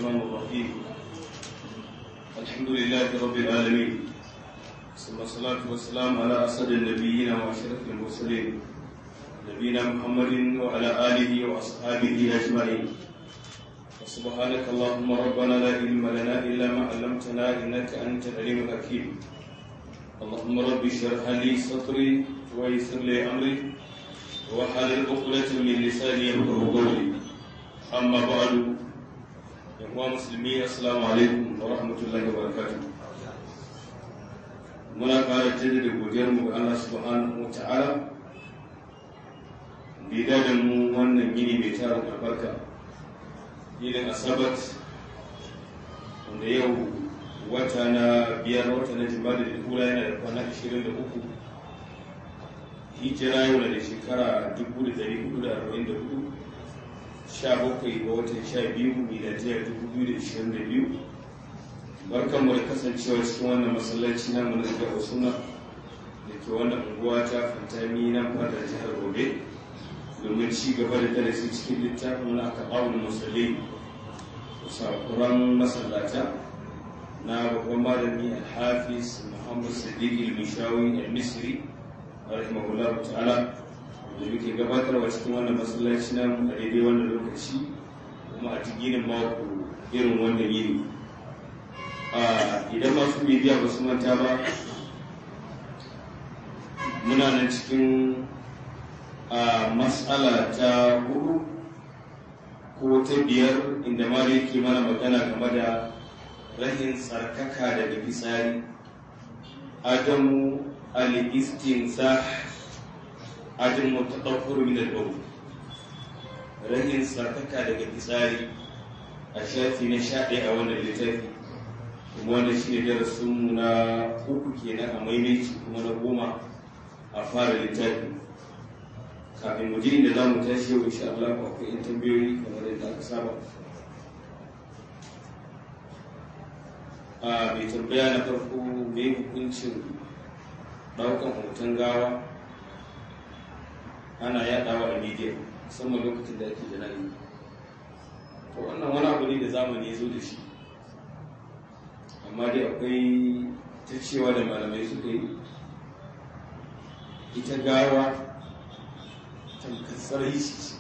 الرحمن الرحيم الحمد لله رب العالمين ثم الصلاة والسلام على أسد النبيين وأشرف المرسلين نبينا محمد وعلى آله وأصحابه أجمعين وسبحانك اللهم ربنا لا علم لنا إلا ما علمتنا إنك أنت العليم الحكيم اللهم رب اشرح لي صدري ويسر لي أمري وحلل عقدة من لساني يفقهوا قولي أما بعد يا مسلمين السلام عليكم ورحمة الله وبركاته muna ƙara jaddada godiyarmu ga Allah subhanahu wa ta'ala da da mu wannan gini mai tara albarka ginin asabat wanda yau wata na biyar wata na jima'a da hula yana da kwana 23 hijira yau da shekara 1444 sha bakwai ga watan sha biyu miladiyar 2022 barkan mu da kasancewa cikin wannan masallaci na mu na jihar suna da ke wannan unguwa ta fantami nan fadar jihar gobe domin ci gaba da darasi cikin littafin na kaɓawun musulmi sakuran masallata na babban malami alhafiz muhammad sadiq al-mishawi al-misri rahimahullah ta'ala da muke gabatarwa cikin wannan masallaci na a daidai wannan lokaci kuma a cikin mako irin wannan yini idan masu bibiya ba su manta ba muna nan cikin matsala ta hudu ko ta biyar inda ma da yake mana magana game da rahin tsarkaka daga fitsari adamu al-istinsa adamu ta ɗaukar min al rahin tsarkaka daga fitsari a shafi na sha ɗaya a wannan littafi kuma wannan shi ne darasinmu na uku kenan a maimaici kuma na goma a fara littafi kafin mu ji inda za mu tashi yau insha Allah ba akwai yan tambayoyi kamar yadda aka saba a mai tambaya na farko mai hukuncin daukan hoton gawa ana yadawa a media musamman lokacin da ake jana'i to wannan wani abu ne da zamani ya zo da shi amma dai akwai ta cewa da malamai suka yi ita gawa tamkar shi ce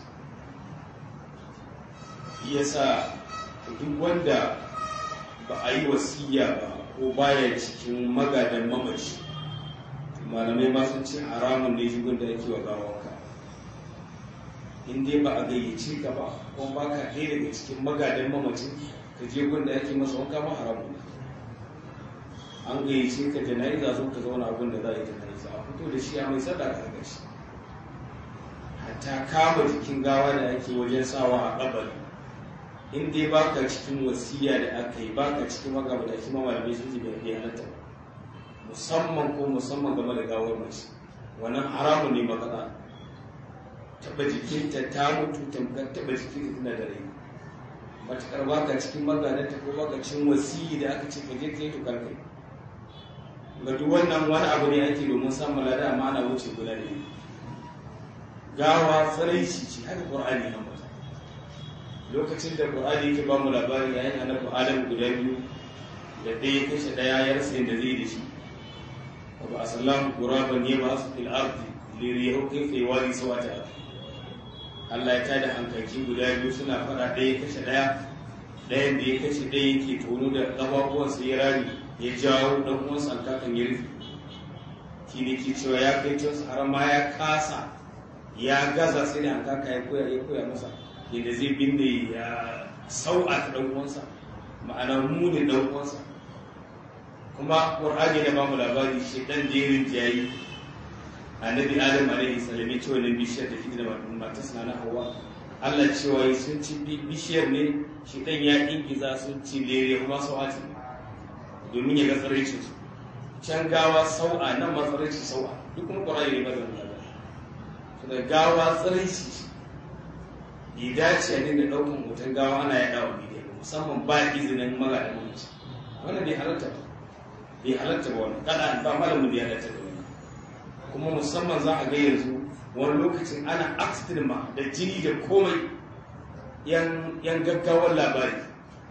ya sa duk wanda ba a yi wasiya ba ko baya cikin magadan mamaci malamai ma sun ce haramun ne shigun da ake wa gawanka in dai ba a gayyace ka ba ko ba ka ɗaya daga cikin magadan mamacin ka je gun da ake masa wanka ma haramun ne an gayyace ka jana'iza zo ka zauna abin da za a yi jana'iza a fito da shi a mai sada ka gashi hatta kama jikin gawa da ake wajen sawa a kabari in dai baka cikin wasiya da aka yi baka cikin magabata shi ma malamai sun jibe bai halatta musamman ko musamman game da gawar mace wannan haramun ne makaɗa taɓa jikinta ta mutu tamkar taɓa jikinta tana da rai matuƙar baka cikin magadanta ko baka cikin wasiyi da aka ce ka je ka yi to karkai ga duk wannan wani abu ne ake domin samun lada amma ana wuce guda da gawa tsaraici ce haka qur'ani ya mata lokacin da qur'ani yake ba mu labari yayin annabi adam guda biyu da ɗaya kashe ɗaya ya rasa yadda zai da shi wa ba asallahu quraban yaba su fil ardi liriyahu kayfa yawari sawata Allah ya tada hankaki guda biyu suna faɗa ɗaya kashe ɗaya ɗayan da ya kashe ɗaya yake tono da ƙafafuwansa ya rami ya jawo dan uwansa alkakan ya rufe shi ne ke cewa ya kai cewa har ma ya kasa ya gaza sai da alkaka ya koya ya koya masa yadda zai binne ya sau'a ta dan uwansa ma'ana muni dan uwansa kuma qur'ani da ba mu labari shi dan jerin jayi annabi adam alaihi salam ya ce wannan bishiyar da shi da matarsa na hawa Allah cewa sun ci bishiyar ne shi dan ya ingiza sun ci lere kuma sau'ati domin ya ga tsaraicin su can gawa sau'a nan ma tsaraicin sau'a duk kuma ƙwararri ne ba da wani su da gawa tsaraici bai dace a dinga ɗaukan hoton gawa ana yaɗa wa bidiyo musamman ba izinin magadan mamaci wannan bai halatta ba bai halatta ba wani kada ba malamin da ya halatta da wani kuma musamman za a ga yanzu wani lokacin ana accident ma da jini da komai yan gaggawar labari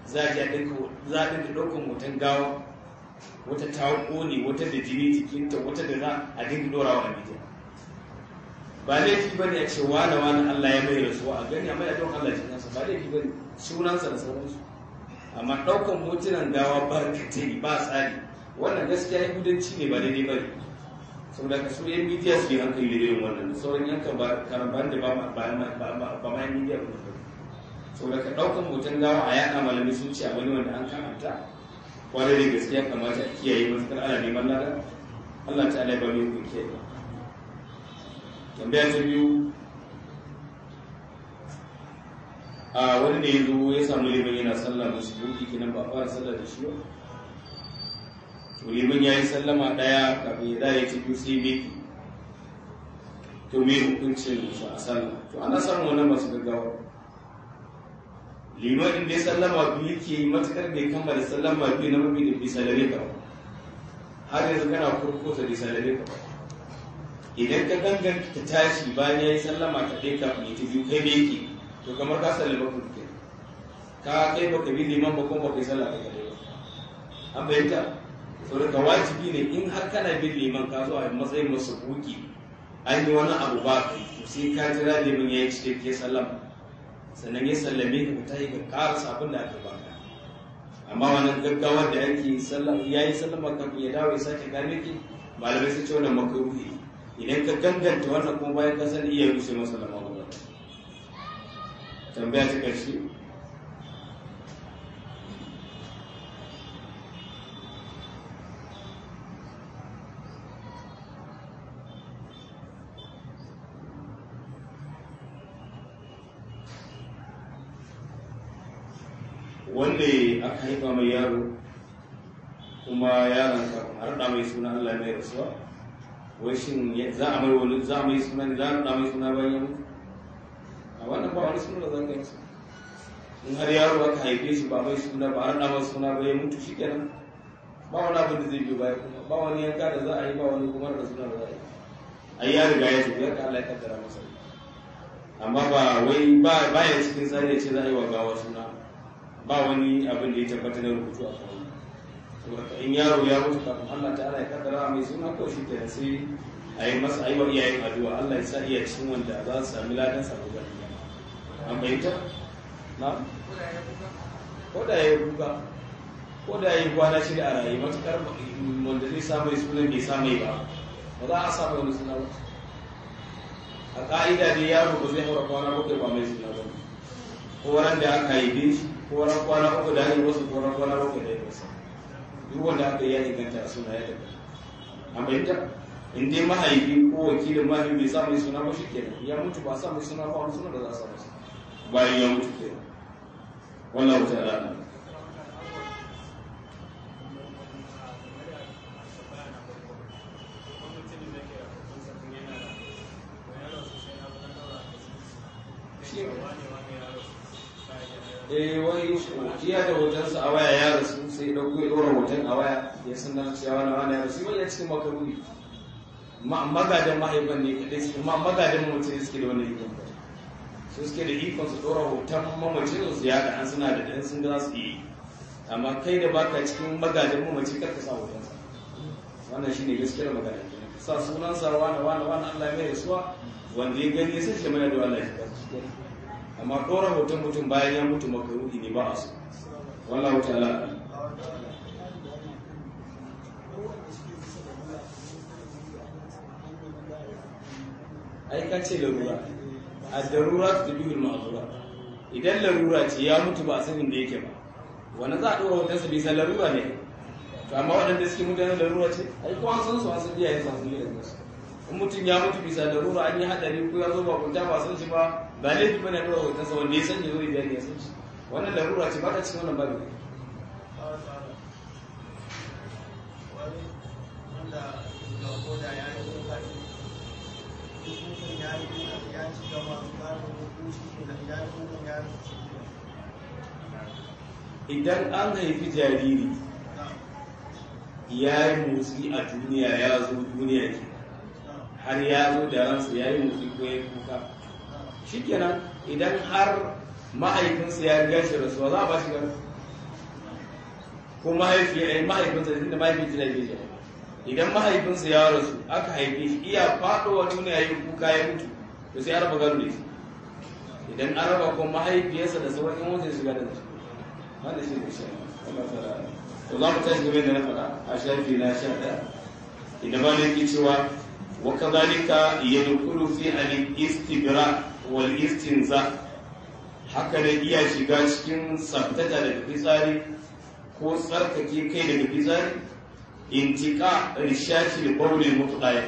za a dinka za a dinka ɗaukan hoton gawa wata ta ƙone wata da jini jikinta wata da za a dinka ɗorawa a bidiyo ba laifi ba ne a ce wane wane Allah ya mai rasuwa a gani amma ya don Allah jikinsa ba laifi ba ne sunansa da sauransu amma ɗaukan hotunan gawa barkatai ba tsari wannan gaskiya yahudanci ne ba daidai ba ne saboda ka su yan midiya su yi hankali da irin wannan da sauran yankan ba karamban da ba ma yan midiya ba ne saboda ka ɗaukan hoton gawa a yaɗa malamai sun ce a wani wanda an kamanta kwarai da gaskiya kamata a kiyaye matuƙar ana neman lada Allah ta ala ba mai kun kiyaye tambaya ta biyu a wani da ya zo ya samu liman yana sallah musu buki kenan ba fara sallah da shi ba to liman ya yi sallama ɗaya kafin ya dare ta biyu sai miki to me hukuncin su a sallah to ana samun wannan masu gaggawa liman din da ya sallama biyu ke matukar bai kammala sallama biyu na mafi da bisa da rika har yanzu kana kurkusa bisa da rika idan ka ganganta ta tashi bayan ya yi sallama ka ɗaya kafin ya ta biyu kai me yake to kamar ka sallama ku ke ka kai baka bi liman ba kuma baka yi sallah kai kadai ba an bayyanta to ka wajibi ne in har kana bin liman ka zo a matsayin masu buki an yi wani abu ba kai to sai ka jira liman ya yi cikakke sallama sannan ya sallame ka ta yi ka karasa abin da aka baka amma wannan gaggawar da ake ya yi sallama kafin ya dawo ya sake gane ki malamai sun ce wannan makaruhi idan ka ganganta wannan kuma bayan ka sani iya rushe masa lama gaba tambaya ta ƙarshe wanda aka haifa mai yaro kuma yaron kafin har da mai suna Allah mai rasuwa wai shin za a mai wani za a mai suna ne za a da mai suna bayan ya mutu a wannan ba wani suna da zan gani in har yaro aka haife shi ba mai suna ba har da mai suna ba ya mutu shi kenan ba wani abin da zai biyo baya kuma ba wani yanka da za a yi ba wani kuma da suna da za a yi ai ya riga ya tafi yadda Allah ya kaddara masa amma ba wai ba ya cikin tsari ya ce za a yi wa gawa suna ba wani abin da ya tabbata na rubutu a kan saboda in yaro ya mutu kafin Allah ta'ala ya kaddara mai suna ko shi kenan sai a yi masa aiwa iyayen addu'a Allah ya sa iya cikin wanda za su sami ladan sa gobe an bayyana na ko da ya buga ko da ya yi kwana shida a rayu matukar wanda zai samu sunan bai samu ba ba za a samu wani suna ba a ka'ida ne yaro ba zai haura kwana bakwai ba mai suna ba ko ran da aka haife shi ko ran kwana uku da hanyar wasu ko ran kwana bakwai da wasa duk wanda aka yi ya inganta suna ya daga an bayyanta in dai mahaifi ko wakilin mahaifi bai samu suna ba shi kenan ya mutu ba samu suna ba wani suna da za a samu bayan ya mutu kenan wallahu ta'ala eh wai iya da hotonsa a waya ya rasu sai ɗauko ya ɗora hoton a waya ya san na cewa wani wani ya rasu ya cikin makaruni magadan mahaifan ne kadai su kuma magadan mutum suke da wani ikon su suke da ikon su ɗora hoton mamacin su ya ga an suna da ɗan sun za su yi amma kai da baka cikin magadan mamaci kar ka sa hotonsa wannan shine gaskiyar magana ka sa sunansa wani wani wani Allah ya mai rasuwa wanda ya gani sai shi mai da Allah ya kasu amma ɗora hoton mutum bayan ya mutu makaruni ne ba a so wallahu ta'ala ai ka ce larura a darura ta biyu ma'azura idan larura ce ya mutu ba a sanin da yake ba wani za a ɗora hotonsa bisa larura ne to amma waɗanda suke mutanen larura ce ai kuma an san su an san iyayen sa sun yi da su in mutum ya mutu bisa larura an yi haɗari ko ya zo ba kunta ba san shi ba ba laifi bane ɗora hotonsa wanda ya san ya zo idan ya san shi wannan larura ce ba ta cikin wannan babu idan an haifi jariri ya yi motsi a duniya ya zo duniya ke har ya zo da ransa ya yi motsi ko ya yi kuka shikenan idan har mahaifinsa ya riga shi rasuwa za a ba shi gado ko mahaifiya mahaifinsa da mahaifinsa da yake idan mahaifinsa ya rasu aka haife shi iya faɗowa duniya yi kuka ya mutu to sai araba gado da shi idan an raba ko mahaifiyarsa da sauran yan wajen shiga da shi wanda shi ne shi to za mu tashi game da na faɗa a shafi na sha ɗaya idan ba yake cewa wa kadhalika yadkhulu fi al-istibra wal istinza haka da iya shiga cikin tsaftata daga fitsari ko tsarkake kai daga fitsari intika rishashi da baulin mutuɗaya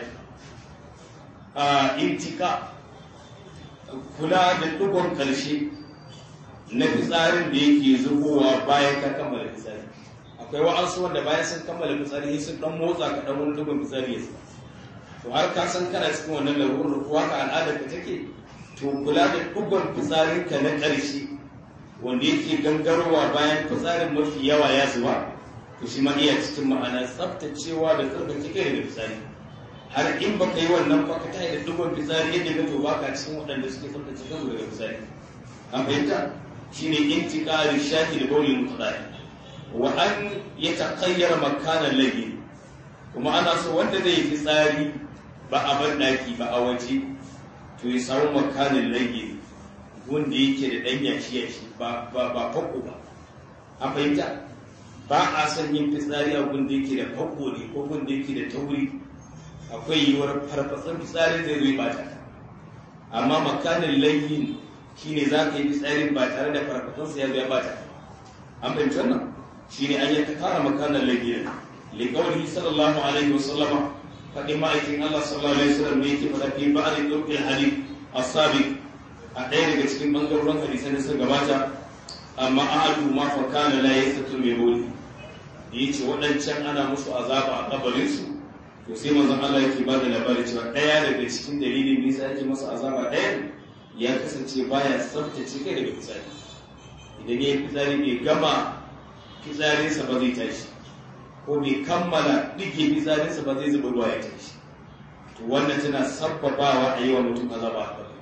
a intika kula da ɗigon ƙarshe na fitsarin da yake zubowa bayan ka kammala fitsari akwai wa'ansu wanda bayan sun kammala fitsari sun ɗan motsa ka ɗan wani ɗigon fitsari ya to har ka san kana cikin wannan larurar ko haka al'adar ka take to kula da ɗigon fitsarin ka na ƙarshe wanda yake gangarowa bayan fitsarin mafi yawa ya zuba to shi ma iya cikin ma'ana tsaftacewa da tsarkake kai daga fitsari har in baka yi wannan ba ka tayi da dubban fitsari yadda ka to baka cikin waɗanda suke tsaftace kansu daga fitsari an fahimta shine intiqali shafi da bawlin mutadai wa an yataqayyara makanan lagi kuma ana so wanda zai yi fitsari ba a bar daki ba a waje to ya samu makanan lagi wanda yake da ɗan yashi yashi ba ba ba fakko ba an fahimta ba a son yin fitsari a gun da yake da fakko ne ko gun da yake da tauri akwai yiwuwar farfatsan fitsari zai zai bata amma makanin layin shine za ka yi fitsari ba tare da farfatsansa ya zai bata an fahimci wannan shine an yi ta kara makanin layin liƙauri sallallahu alaihi wasallama faɗin ma'aikin Allah sallallahu alaihi wasallam ne yake faɗa fi ba'ad ɗaukin hadith asabi a ɗaya daga cikin ɓangarorin hadisan da suka gabata amma ahadu ma fa kana la yastatu mai boli da yace waɗancan ana musu azaba a kabarinsu to sai manzon Allah yake ba da labari cewa ɗaya daga cikin dalilin da yasa yake masa azaba ɗaya ya kasance baya tsaftace kai daga fitsari idan ya yi fitsari bai gama fitsarinsa ba zai tashi ko bai kammala ɗige fitsarinsa ba zai zuba ruwa ya tashi to wannan tana sabbabawa a yi wa mutum azaba a kabari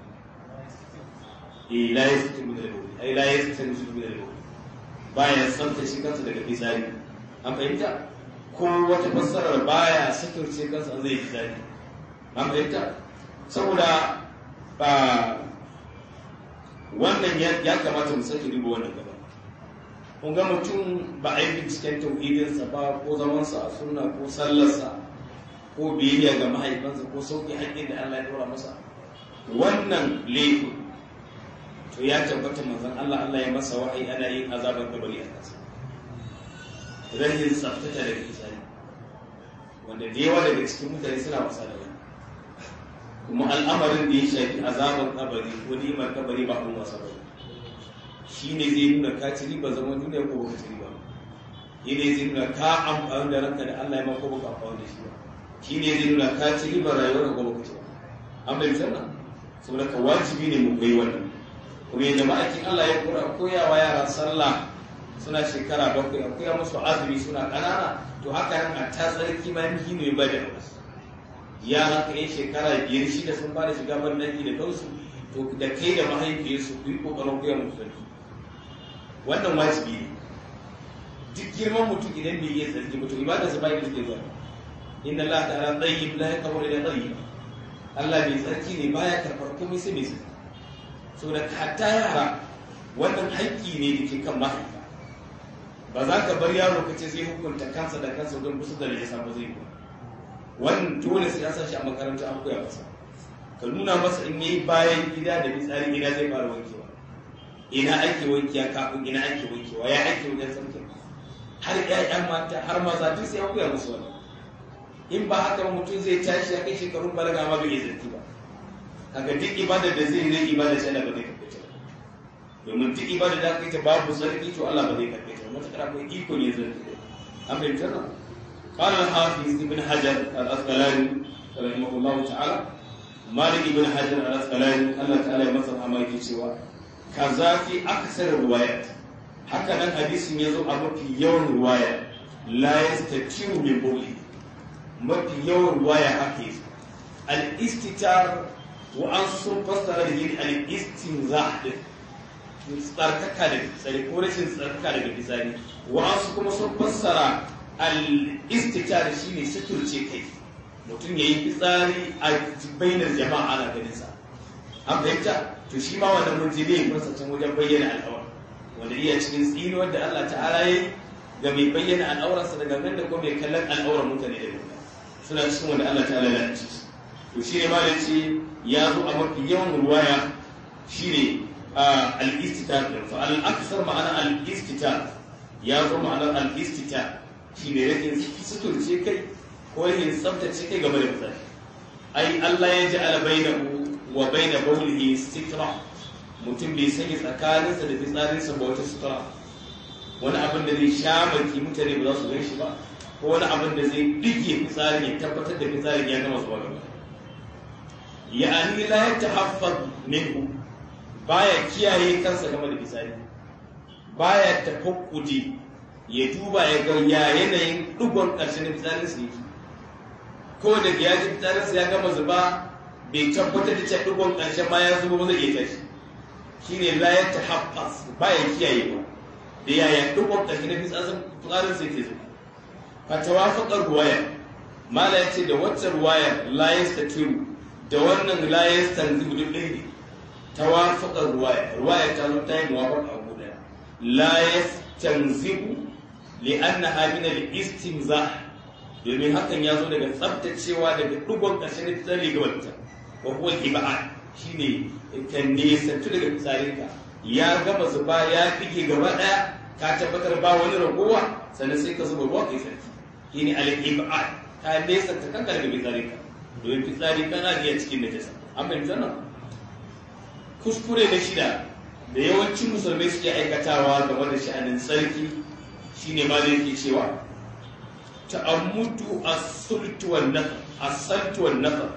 eh la yastati min al-bawl ai la yastati min al-bawl baya tsaftace kansa daga fitsari an fahimta ko wata fassarar baya suturce kansa zai yi zafi an fahimta saboda ba wannan ya kamata mu sake duba wannan gaba kun ga mutum ba a yi binciken tauhidinsa ba ko zamansa a sunna ko sallarsa ko biyayya ga mahaifansa ko sauƙi haƙƙin da Allah ya ɗora masa wannan laifin to ya tabbata manzon Allah Allah ya masa wa'ayi ana yin azabar kabari a kansa rahin tsaftata daga fitsari wanda da yawa daga cikin mutane suna wasa da wani kuma al'amarin da ya shafi azabar kabari ko nimar kabari ba kuma wasa ba shi ne zai nuna ka ci riba zaman duniya ko baka ci riba shi ne zai nuna ka amfani da ranka da Allah ya ma ko baka amfani da shi ba shi ne zai nuna ka ci riba rayuwar ko baka ci ba an bai sannan saboda ka wajibi ne mu koyi wannan kuma yadda ma'aikin Allah ya koyawa yara sallah suna shekara bakwai akwai ya musu azumi suna ƙanana to haka nan a ta tsarki ma miki ne ba da yara ka yi shekara biyar shida sun fara shiga bandaki da kansu to da kai da mahaifiyarsu ku yi ƙoƙarin koya musu sarki wannan wajibi ne duk girman mutum idan bai yi sarki ba to ibada sa bai da zuwa inna Allah ta'ala tayyib la yaqbalu illa tayyib Allah bai sarki ne baya karɓar komai sai mai sarki saboda hatta yara wannan haƙƙi ne da ke kan mahaifa ba za ka bar yaro ka ce zai hukunta kansa da kansa don kusa da najasa ba zai ba wannan dole sai an sa shi a makaranta an koya masa ka nuna masa in yayi bayan gida da fitsari gida zai fara wankewa ina ake wankiya kafin ina ake wankewa ya ake wajen sarkin har ƴaƴan mata har maza duk sai an koya musu wannan in ba haka ba mutum zai tashi ya kai shekarun balaga ma bai yi zarki ba kaga duk ibadar da zai zai ibada ce da ba zai karɓe ta domin duk ibada da kai ta babu sarki to Allah ba zai karɓe ta matuƙar akwai iko ne zarki an fahimta nan قال الحافظ ابن حجر الأسقلاني رحمه الله تعالى مالك ابن حجر الأسقلاني الله تعالى يمسك أما يكي سوى كذا في أكثر الروايات هكذا الحديث يزو أبو في يوم رواية لا يستطيع من بوله mafi yawan ruwaya haka yi al-istitar wa an sun fassara da yin al-istinza din tsarkaka da fitsari ko rashin tsarkaka daga fitsari wa'ansu kuma sun fassara al-istitar shine suturce kai mutum ya yi fitsari a bainar jama'a ana ganin sa an fahimta to shi ma wannan mun ji ne kun san wajen bayyana al'aura wanda iya cikin tsinuwar da Allah ta'ala ya ga mai bayyana al'aurarsa daga nan da kuma mai kallon al'aurar mutane da gaba suna cikin wanda Allah ta'ala ya ci to shi ne ma da ce ya zo a mafi yawan ruwaya shi ne al-istitar fa al-aksar ma'ana al-istitar ya zo ma'anar al-istitar shi ne rikin suturce kai ko yin tsabtace kai game da fitsari ai Allah ya ji albainahu wa baina bawlihi sitra mutum bai sanya tsakaninsa da fitsarinsa ba wata sutura wani abin da zai sha maki mutane ba za su gan shi ba ko wani abin da zai dige fitsarin ya tabbatar da fitsarin ya gama zuwa gaba ya'ani la yatahaffaz minhu baya kiyaye kansa game da fitsari baya tafakkudi ya duba ya ga ya yanayin dugon ƙarshen fitsarinsa yake ko da ya ji fitsarinsa ya gama zuba bai tabbatar da cewa dugon ƙarshen ma ya zuba ba zai iya tashi shine la ya tahaffas ba ya kiyaye ba da yaya dugon ƙarshen fitsarinsa yake zuba fa tawafaqar ruwaya mala yace da wacce ruwaya la yastatiru da wannan la yastanzibu duk ɗaya ne tawafaqar ruwaya ruwaya ta zo ta yi muwafaqa abu daya la yastanzibu li'annaha min al-istimzah domin hakan ya zo daga tsabtacewa daga dugon ƙarshen na fitsari ga wata wa huwa ibad shine ka nesantu daga fitsarinka ya gama zuba ya fige gaba daya ka tabbatar ba wani ragowa sannan sai ka zuba ruwa kai sarki shine al-ibad ka nesanta kanka daga fitsarinka domin fitsari kana iya cikin najasa an fahimta nan kuskure na shida da yawancin musulmai suke aikatawa game da sha'anin tsarki shine ma da yake cewa ta'ammudu as-sultu wan nafar as-saltu wan nafar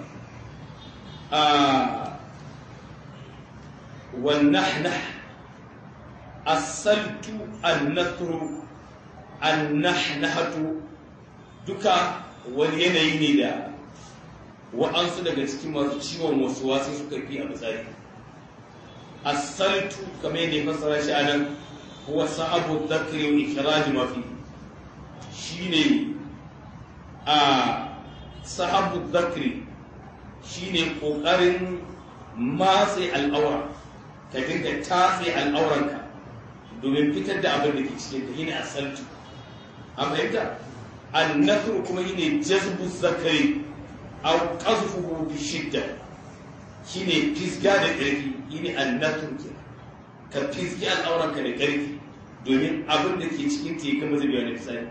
wan nahnah as-saltu an-nathru an-nahnahatu duka wani yanayi ne da wa'ansu daga cikin masu ciwon wasu wasu suka fi a misali as-saltu kamar yadda ya fassara shi anan huwa sa'abu dhakri wa ikhraj ma fi shine a sahabu zakri shine kokarin matse al'aura ka dinga tatse al'auranka domin fitar da abin da ke cikin ka shine asaltu an fahimta annasru kuma shine jazbu zakari aw qazfuhu bi shidda shine fisga da ƙarfi shine annasru ke ka fisgi al'auranka da ƙarfi domin abin da ke cikin ta ya kama zubewa na fisari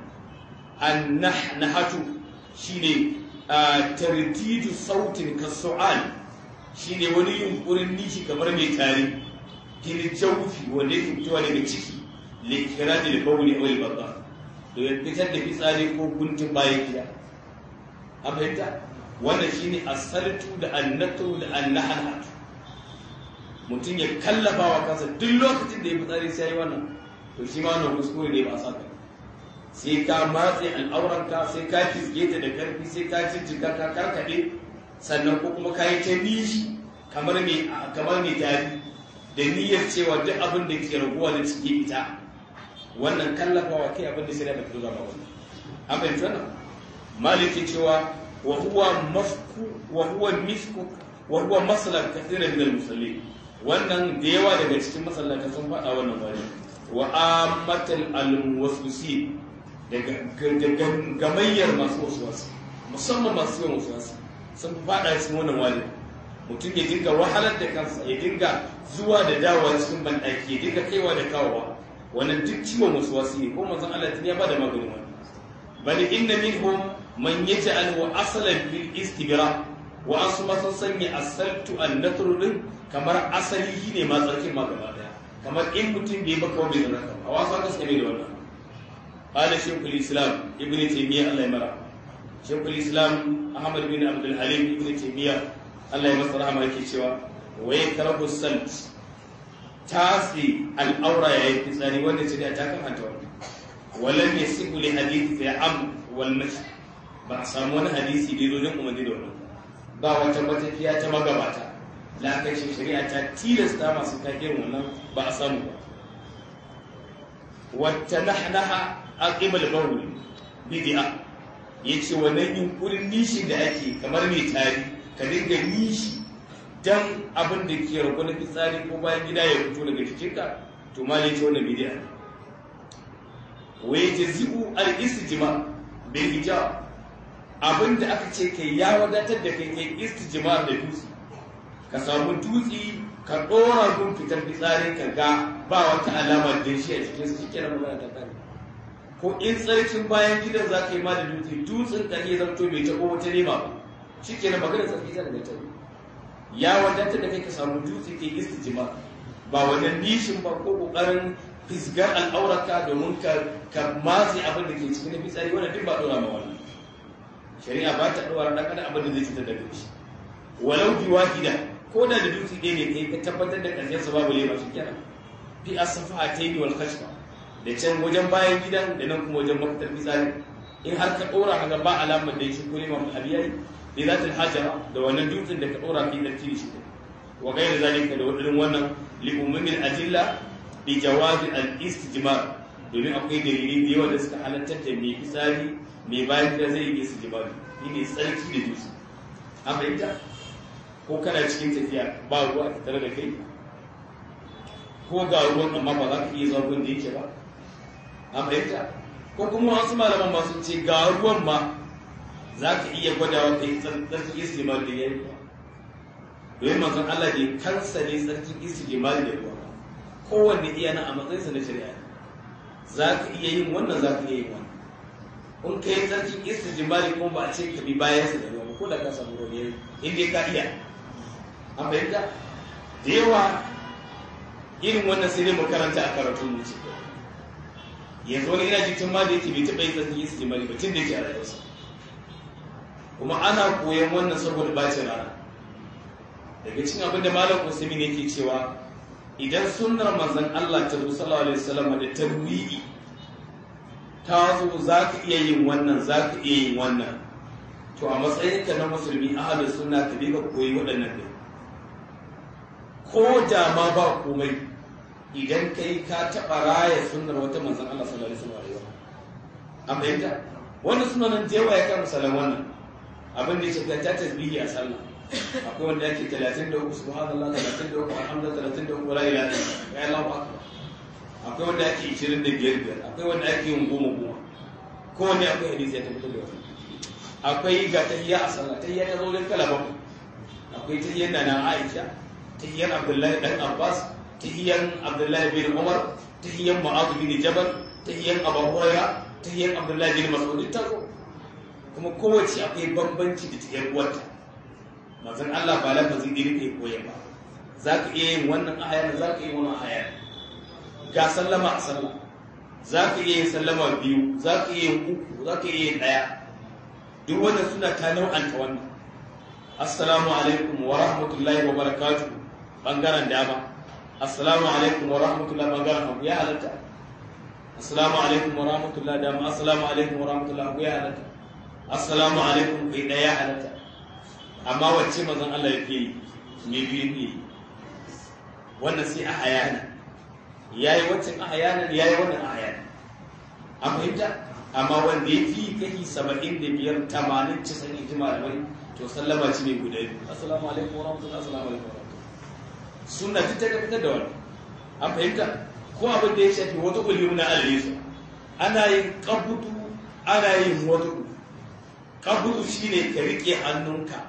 annahatu shine tardidu sautin ka su'al shine wani yunkurin nishi kamar mai tare gini jawfi wanda yake fitowa daga ciki likiraji da bawuli awal babba domin fitar da fitsari ko guntun bayan gida an fahimta wannan shine asaltu da annatu da annahanatu mutum ya kallafa wa kansa duk lokacin da ya fitsari sai yi wannan to shi ma wannan kuskure ne ba sa ka sai ka matse al'auranka sai ka fisge ta da karfi sai ka jijjiga ka karkade sannan ko kuma ka yi ta nishi kamar mai kamar mai tari da niyyar cewa duk abin da ke raguwa da ciki ita wannan kallafawa kai abin da shari'a ba ta ba wannan an fahimci wannan maliki cewa wa huwa mafku wa huwa misku wa huwa masalan kathiran min al-musallin wannan da yawa daga cikin masallata sun faɗa wannan wani wa ammatal al-muwaswisin daga gamayyar masu wasuwasu musamman masu yawan wasuwasu sun faɗa cikin wannan wani mutum ya dinga wahalar da kansa ya dinga zuwa da dawowa cikin banɗaki ya dinga kaiwa da kawowa wannan duk ciwon wasuwasu ne ko manzon Allah ya ba da maganin wani bal inna minhum man yaj'al wa asalan lil istibra wa asu ma sun sanya asaltu an natru din kamar asali ne ma tsarkin ma gaba daya kamar in mutum bai baka bai zama a wasu aka suka da wannan قال شيخ الاسلام ابن تيميه الله يمرح شيخ الاسلام احمد بن عبد الحليم ابن تيميه الله يمسر رحمه yake cewa wa yakrahu salt tasi al-awra yayi fitsari wanda ce da ta kan hanta wannan walam yasibu li hadith fi am wal mash ba a samu wani hadisi da yake umarni da wannan ba wata matafiya ta magabata lakashin shari'a ta tilasta masu kakin wannan ba a samu ba wata nahnaha aqibal bawl bid'a yace wannan yunkurin nishi da ake kamar mai tari ka dinga nishi dan abin da ke rago na fitsari ko bayan gida ya fito daga jikinka to ma yace wannan bid'a ne wa yajzi'u al-istijma bil hijab abin da aka ce kai ya wadatar da kai kai istijma da dutse ka samu dutse ka ɗora gun fitar fitsarin ka ga ba wata alamar da shi a cikin su shike magana ta kare ko in tsarkin bayan gidan za ka yi ma da dutse dutsen ka iya zamto bai taɓo wata nema ba shike na magana tsarki ta daga ta ya wadatar da kai ka samu dutse kai istijma ba wannan nishin ba ko kokarin fisgar al'aurarka domin ka matse abin da ke cikin fitsari wannan duk ba ɗora ma wannan shari'a ba ta ɗora ɗan adam abin da zai cutar da shi walau bi wahida ko da da dutse ɗaya ne kai ka tabbatar da ƙarshen sa babu lema shi kenan fi asafa ta yi wal kashfa da can wajen bayan gidan da nan kuma wajen mafitar fitsari in har ka ɗora haka ba alamar da shi ko lema mu habiyai bi zatul hajara da wannan dutsen da ka ɗora fi ɗarki shi wa gaira zalika da wadannan wannan li ummin ajilla bi jawazi al istijmar domin akwai dalilai da yawa da suka halartar da mai fitsari mai bayan gida zai yi istijmar ne tsarki da dutse an fahimta ko kana cikin tafiya ba ruwa a tattare da kai ko ga ruwan amma ba za ka iya zuwa da yake ba a fahimta ko kuma wasu malaman ba sun ce ga ruwan ma za ka iya gwadawa ka yi tsarkin istijmar da yayi ba domin manzon Allah ne kansa ne tsarkin istijmar da ruwa kowanne iya na a matsayinsa na shari'a za ka iya yin wannan za ka iya yin wannan in ka yi tsarkin istijmar kuma ba a ce ka bi bayansa da ruwa ko da ka samu ruwa yayi in dai ka iya an fahimta da yawa irin wannan sai dai makaranta a karatun wuce yanzu wani ina jikin ma da yake bai taɓa yin tsarkin istijmar ba tun da yake a rayuwarsa kuma ana koyon wannan saboda bacin rana daga cikin abin da malam usaimin yake cewa idan sunnar manzon Allah ta sallallahu alaihi wasallam da tarwi'i ta zo za ka iya yin wannan za ka iya yin wannan to a matsayinka na musulmi ahalus sunna ka bi ka koyi waɗannan ne ko da ma ba komai idan kai ka taɓa raya sunnar wata manzon Allah sallallahu alaihi wasallam an fahimta wannan sunanan da yawa ya kai misalan wannan abin da ya ce ta tasbihi a sallah akwai wanda yake 33 subhanallah 33 alhamdulillah 33 la ilaha illallah ya Allahu akbar akwai wanda yake 25 biyar akwai wanda yake yin goma goma ko wanda akwai hadisi ya tabbatar da wannan akwai ga tahiyya a sallah tahiyya ta zo don kala bakwai akwai tahiyyan da na Aisha tahiyyan Abdullahi dan Abbas tahiyyan Abdullahi bin Umar tahiyyan Mu'adh bin Jabal tahiyyan Abu Hurairah tahiyyan Abdullahi bin Mas'ud ta zo kuma kowace akwai bambanci da tahiyyar uwarta manzon Allah ba lafazi da yake koya ba za ka iya yin wannan ayar za ka iya wannan ayar ga sallama a sallah za ka iya yin sallama biyu za ka iya yin uku za ka iya yin ɗaya duk wannan suna ta nau'anta wannan assalamu alaikum wa rahmatullahi wa barakatuh bangaren dama assalamu alaikum wa rahmatullahi bangaren hagu ya halatta assalamu alaikum wa rahmatullahi dama assalamu alaikum wa rahmatullahi hagu ya halatta assalamu alaikum kai ɗaya halatta amma wacce mazan Allah yake yi me biyu ne wannan sai a hayana yayi waccan a hayana yayi wannan a hayana a fahimta amma wanda ya fi kai saba'in da biyar tamanin cisan iji malamai to sallama ci ne guda biyu assalamu alaikum wa rahmatullahi assalamu alaikum wa rahmatullahi sunna ta ta fitar da wannan an fahimta ko abin da ya shafi wata kuliyu na alisa ana yin kabutu ana yin wata kabutu shine ka rike hannunka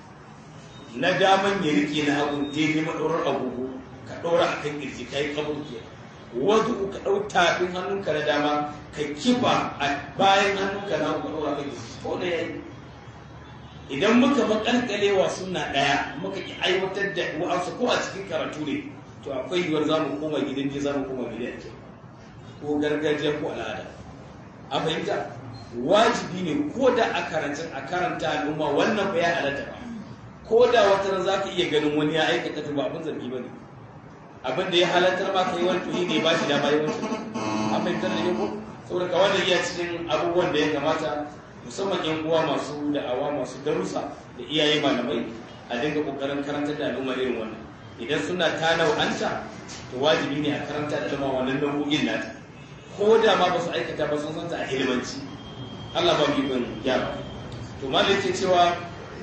na daman ya rike na hagu daidai maɗaurar agogo ka ɗora a kan ƙirji ka yi kabur ke wasu ka ɗau tafin hannunka na dama ka kifa a bayan hannunka na hagu ka ɗora kan ƙirji ko da yayi idan muka makalkalewa suna ɗaya muka ki aiwatar da wa'ansu ko a cikin karatu ne to akwai yiwuwar za mu koma gidan je za mu koma gidan ke ko gargajiya ko al'ada a fahimta wajibi ne ko da a karanta a karanta al'umma wannan ba ya halatta ba ko da wata ran za ka iya ganin wani ya aikata to ba abin zargi ba ne abin da ya halartar ma ka yi wani tuhi ne ba shi dama yi wancan an fahimtar da ko saboda ka wannan iya cikin abubuwan da ya kamata musamman yan uwa masu da'awa masu darussa da iyaye malamai a dinga kokarin karantar da al'umma irin wannan idan suna ta nau'anta to wajibi ne a karanta da al'umma wannan nau'o'in nata ko da ma ba su aikata ba sun santa a ilimanci Allah ba mu bin gyara to malai yake cewa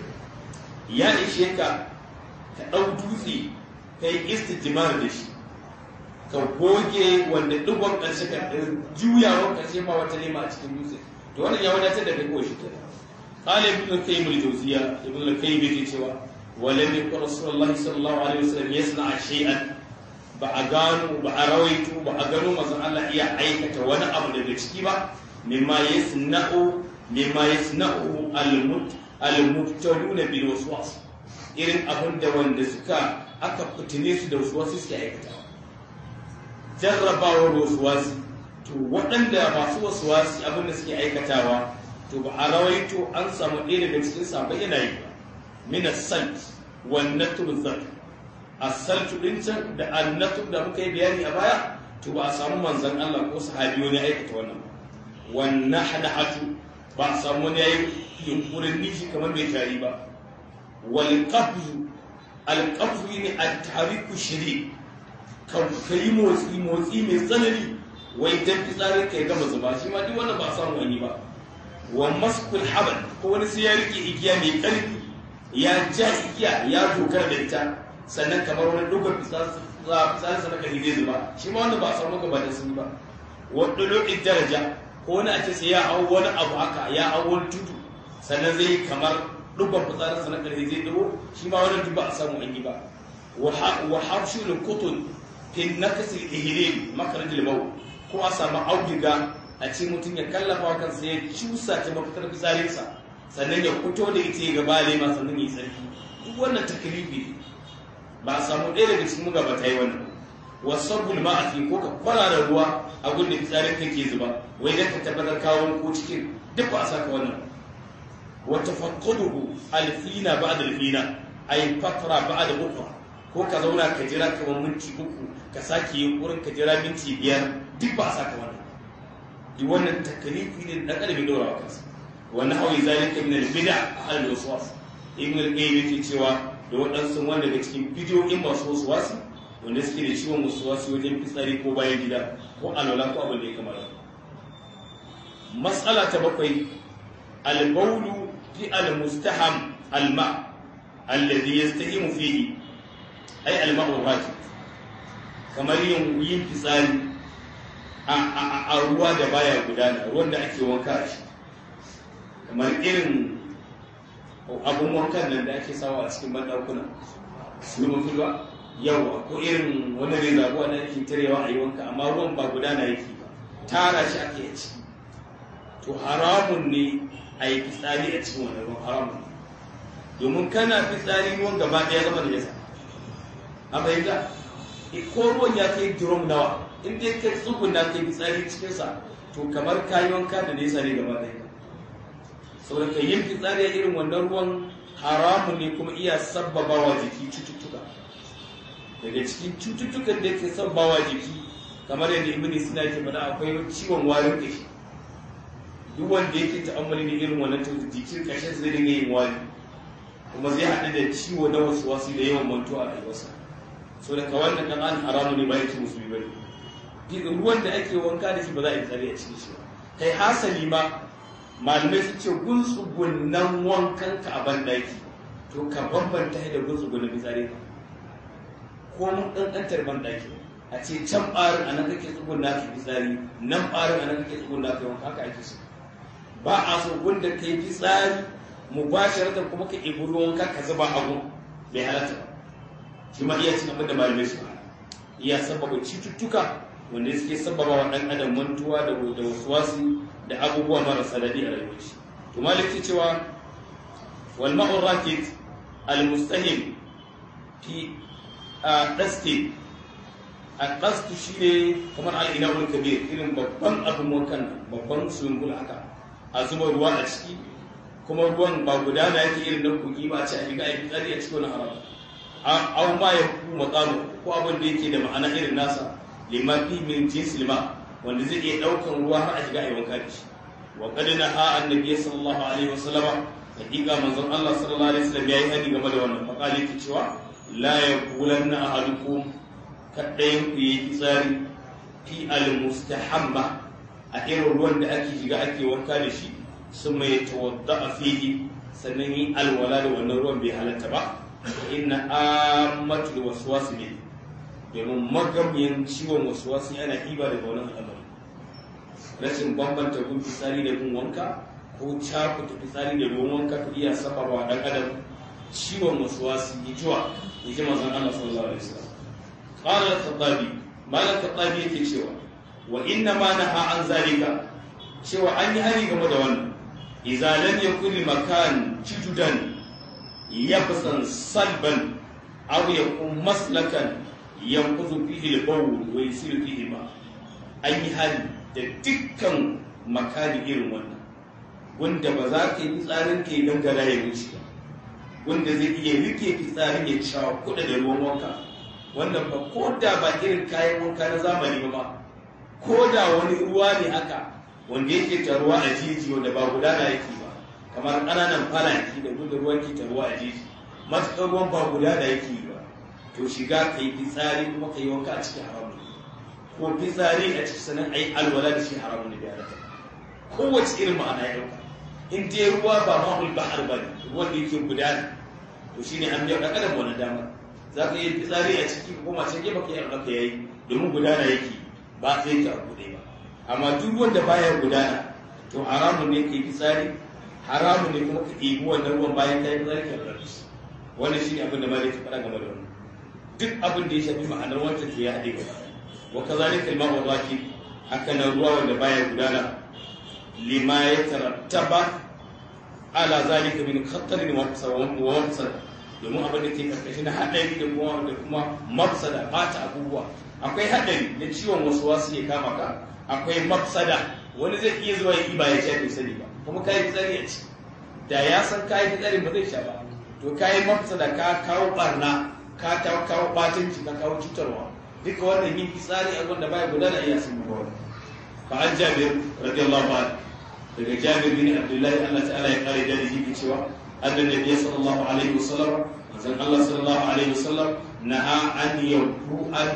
ya ishe ka ka ɗau dutse ka yi istijimar da shi ka goge wanda dubban ƙarshe ka juyawar ƙarshe ma wata nema a cikin dutse to wannan ya wadatar da kai ko shi kenan قال ابن القيم الجوزية ابن القيم يجي سوى ولم يكن رسول الله صلى الله عليه وسلم يصنع شيئا بأغانو بأرويتو بأغانو مثلا الله إيا عيكة وانا أبو دبتشكي با مما يصنع مما يصنعه المت المبتلون بالوسواس irin abin da wanda suka aka fitine su da wasu suke aikatawa jarrabawar wasu wasu to waɗanda masu wasu wasu abin da suke aikatawa to ba a rawaito an samu ɗaya daga cikin sabai yana yi ba mina salt wannan turzar a saltu ɗin can da annatu da muka yi bayani a baya to ba a samu manzan Allah ko sahabi wani aikata wannan ba wannan hadahatu ba a samu wani yayi yunkurin nishi kamar mai tari ba wal qabzu al qabzu ne at tariku shiri ka yi motsi motsi mai tsanani wai dan fitsarin kai gama zuba shi ma duk wannan ba a samu wani ba wa maskul habal ko wani sai ya rike igiya mai karfi ya ja igiya ya dokar da ita sannan kamar wani dogon fitsarin sa na kari zai zuba shi ma wanda ba a samu gaba da sun ba wadda lokacin daraja ko wani a ce sai ya hau wani abu haka ya hau wani tudu sannan zai kamar dogon fitsarin sa na kari zai dubo shi ma wani duk ba a samu an yi ba wa hafshul kutun fi nakasil ihlil makarajil maut ko a samu auduga a ce mutum ya kallafa kansa ya cusa ta mafitar fitsarinsa sannan ya fito da ita ya gaba lema sannan ya tsarki duk wannan takribi ba a samu ɗaya daga cikin gaba ta yi wannan wasabbul ma'afi ko ka kwara da ruwa a gudun da fitsarin ka ke zuba wai dan ka tabbatar kawo ko cikin duk ba a saka wannan wa tafaqquduhu alfina ba'da alfina ay fatra ba'da ukra ko ka zauna ka jira kamar minti uku ka sake yin wurin ka jira minti biyar duk ba a saka wannan duk wannan takalifi ne da kalbi dora wa kansa wannan hawi zalika min al-bid'a al waswas ibn al-qayyim yake cewa da waɗansu wanda daga cikin bidiyoyin masu waswasi wanda suke da ciwon waswasi wajen fitsari ko bayan gida ko alwala ko abin da ya kamata mas'ala ta bakwai al-bawlu fi al-mustaham al-ma alladhi yastahimu fihi ay al-ma'u rajid kamar yin yin fitsari a ruwa da baya gudana ruwan da ake wanka a shi kamar irin abun wankan nan da ake sawa a cikin banɗakuna su mafi ruwa yawa ko irin wani rezabuwa da ake tarewa a yi wanka amma ruwan ba gudana yake ba tara shi ake yi ciki to haramun ne a yi fitsari a cikin wani ruwan haramun domin kana fitsari ruwan gaba ɗaya zama da yasa a bayyana ko ruwan ya kai drum nawa in dai kai tsuguna kai fitsari cikinsa to kamar kayi wanka da nesa ne gaba ɗaya saboda ka yin fitsari a irin wannan ruwan haramun ne kuma iya sabbabawa jiki cututtuka daga cikin cututtukan da ke sabbabawa jiki kamar yadda ibn sina ke faɗa akwai ciwon warin kashi duk wanda yake ta'ammali da irin wannan to jikin kashin zai dinga yin wari kuma zai haɗu da ciwo na wasu wasu da yawan mantuwa a rayuwarsa so da kawai da ɗan an haramu ne ba yake musulmi ba ne ruwan da ake wanka da shi ba za a yi tsari a cikin shi ba kai hasali ma malamai su ce gunsugunan wankan ka a bandaki to ka bambanta da gunsugunan fitsari ka ko mun ɗanɗantar bandaki a ce can ɓarin a nan kake tsuguna ka fitsari nan ɓarin a nan kake tsuguna ka wanka haka ake so ba a so gunda ka yi fitsari mu ba shi kuma ka ibi ruwan ka ka zuba abu bai halatta ba shi ma iya cin abin da malamai su iya sababa cututtuka wanda suke sababa wa ɗan adam mantuwa da da wasuwasi da abubuwa marasa daɗi a rayuwar shi to maliki cewa wal ma'ur rakit al mustahim fi a daske a daske shine kamar al ina'ul kabir irin babban abin wankan babban swimming haka a zuba ruwa a ciki kuma ruwan ba gudana yake irin na kogi ba a ce a shiga a yi tsari a cikin wani haram aw ma ya ku maqamu ko abin da yake da ma'ana irin nasa lima fi min jinsil ma wanda zai iya daukan ruwa har a shiga a wanka da shi wa qad naha annabi sallallahu alaihi wasallam hakika manzon Allah sallallahu alaihi wasallam yayi hadi game da wannan faqali yake cewa la yaqulanna ahadukum kadayin ku yi tsari fi al-mustahamma a irin ruwan da ake shiga ake wanka da shi sun mai tawadda a fihi sannan yi alwala da wannan ruwan bai halatta ba inna ammatul waswasu ne domin magamiyan ciwon waswasu yana iba daga wannan al'amari rashin bambanta gun fitsari da gun wanka ko cakuta fitsari da ruwan wanka ka iya sabarwa dan adam ciwon waswasu ya jiwa ya ji manzon Allah sallallahu alaihi wasallam qala al-khattabi malam khattabi yake cewa wa inna ma naha an zalika cewa an yi hari game da wannan idza lam yakun makan jududan yabsan salban aw yakun maslakan yanquzu fihi al-bawl wa yasiru fihi ma an yi hari da dukkan makani irin wannan wanda ba za ka yi fitsarin ka yi gangara ya wuce ba wanda zai iya rike fitsarin ya cewa kuɗa da ruwan wanka wannan ba ko da ba irin kayan wanka na zamani ba ma ko da wani ruwa ne haka wanda yake taruwa a jiji wanda ba gudana yake ba kamar ƙananan falaki da gudun ruwan ke taruwa a jiji matuƙar ruwan ba gudana yake ba to shiga ka yi fitsari kuma ka yi wanka a cikin haramun ko fitsari a cikin sanan a yi alwala da shi haramun da ya kowace irin ma'ana ya ɗauka in dai ruwa ba mahul bahar ba ne ruwan da yake gudana to shine an biya ɗan adam wani dama za ka yi fitsari a ciki ko mace gefe ka yi alwala ya yi domin gudana yake ba sai ta abu ba amma duk wanda baya gudana to haramun ne kai fitsari haramun ne kuma ka ɗebi wannan ruwan bayan ka yi fitsari ka rarrabe shi wannan shi ne abin da malai ta faɗa game da wannan duk abin da ya shafi ma'anar wancan to ya haɗe gaba wa kazalika al-ma'u rakib haka nan ruwa wanda baya gudana lima ya tarattaba ala zalika min khatarin wa mafsada domin abin da ke karkashin haɗari da kuma da kuma mafsada bata abubuwa akwai haɗari na ciwon wasu wasu ya kama ka akwai mafsada wani zai iya zuwa yi ba ya sha bai sani ba kuma kayi fitsari a ci da ya san kayi fitsari ba zai sha ba to kayi mafsada ka kawo barna ka kawo batanci ka kawo cutarwa duka wannan yin fitsari a wanda baya gudana iya sun buwa fa an jabir radiyallahu anhu daga jabir bin abdullahi Allah ta'ala ya kare da yake cewa annan nabiy sallallahu alaihi wasallam manzon Allah sallallahu alaihi wasallam naha an yabu an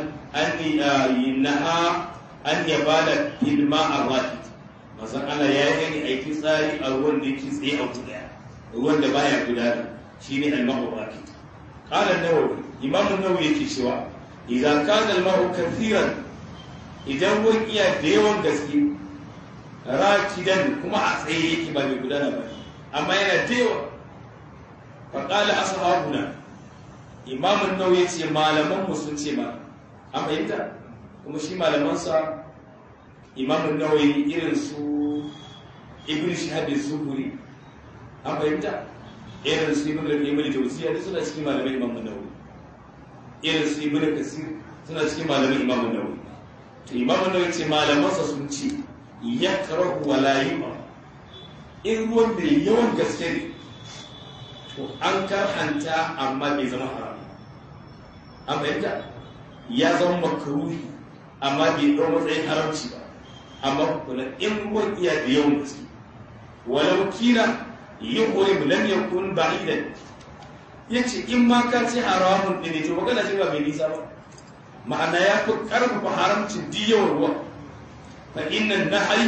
an naha an yabada fil ma'a rakit manzon Allah ya yi gani aiki tsari a ruwan da yake tsaye a wuta daya ruwan da baya gudana shine al-ma'u rakit qala an-nawawi imam an-nawawi yake cewa idan kana al-ma'u kathiran idan ruwan iya da yawan gaske rakidan kuma a tsaye yake ba mai gudana ba amma yana da yawa faƙala ashabuna imamun nau ya ce malaman mu sun ce ma an fahimta kuma shi malamansa imamun nawawi irin su ibn shahab zuhuri an fahimta irin su ibn al-qayyim al-jawziyya duk suna cikin malaman imamun nawawi irin su ibn kasir suna cikin malaman imamun nawawi to imamun nawawi ce malamansa sun ce ya karahu wa layima in ruwan da yawan gaske ne to an karhanta amma bai zama haram an fahimta ya zama makaruhi amma bai ɗau matsayin haramci ba amma kuna in ruwan iya da yawan gaske walau kila yi hore mu lam yakun ba'idan yace in ma ka ce haramun ne to magana ce ba mai nisa ba ma'ana ya fi karfafa haramcin diyawar ruwa فإن النهي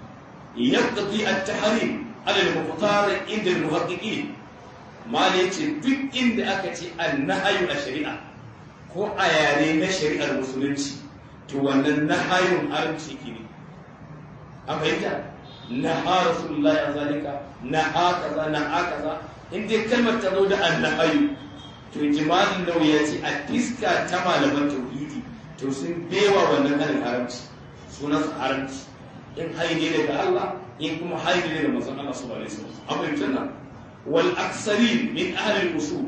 يقضي التحريم على المختار عند المحققين ما ليتي duk inda aka ce annahayu a shari'a ko a yare na shari'ar musulunci to wannan nahayun haramci ke ne a fahimta naha rasulullahi a zalika naha kaza naha kaza in dai kalmar ta zo da annahayu to jimalin nau ya ce a fiska ta malaman tauhidi to sun bewa wannan halin haramci sunan haramci in haini daga Allah in kuma haini daga manzon Allah sallallahu alaihi wasallam amma yanzu wal aksari min ahli usul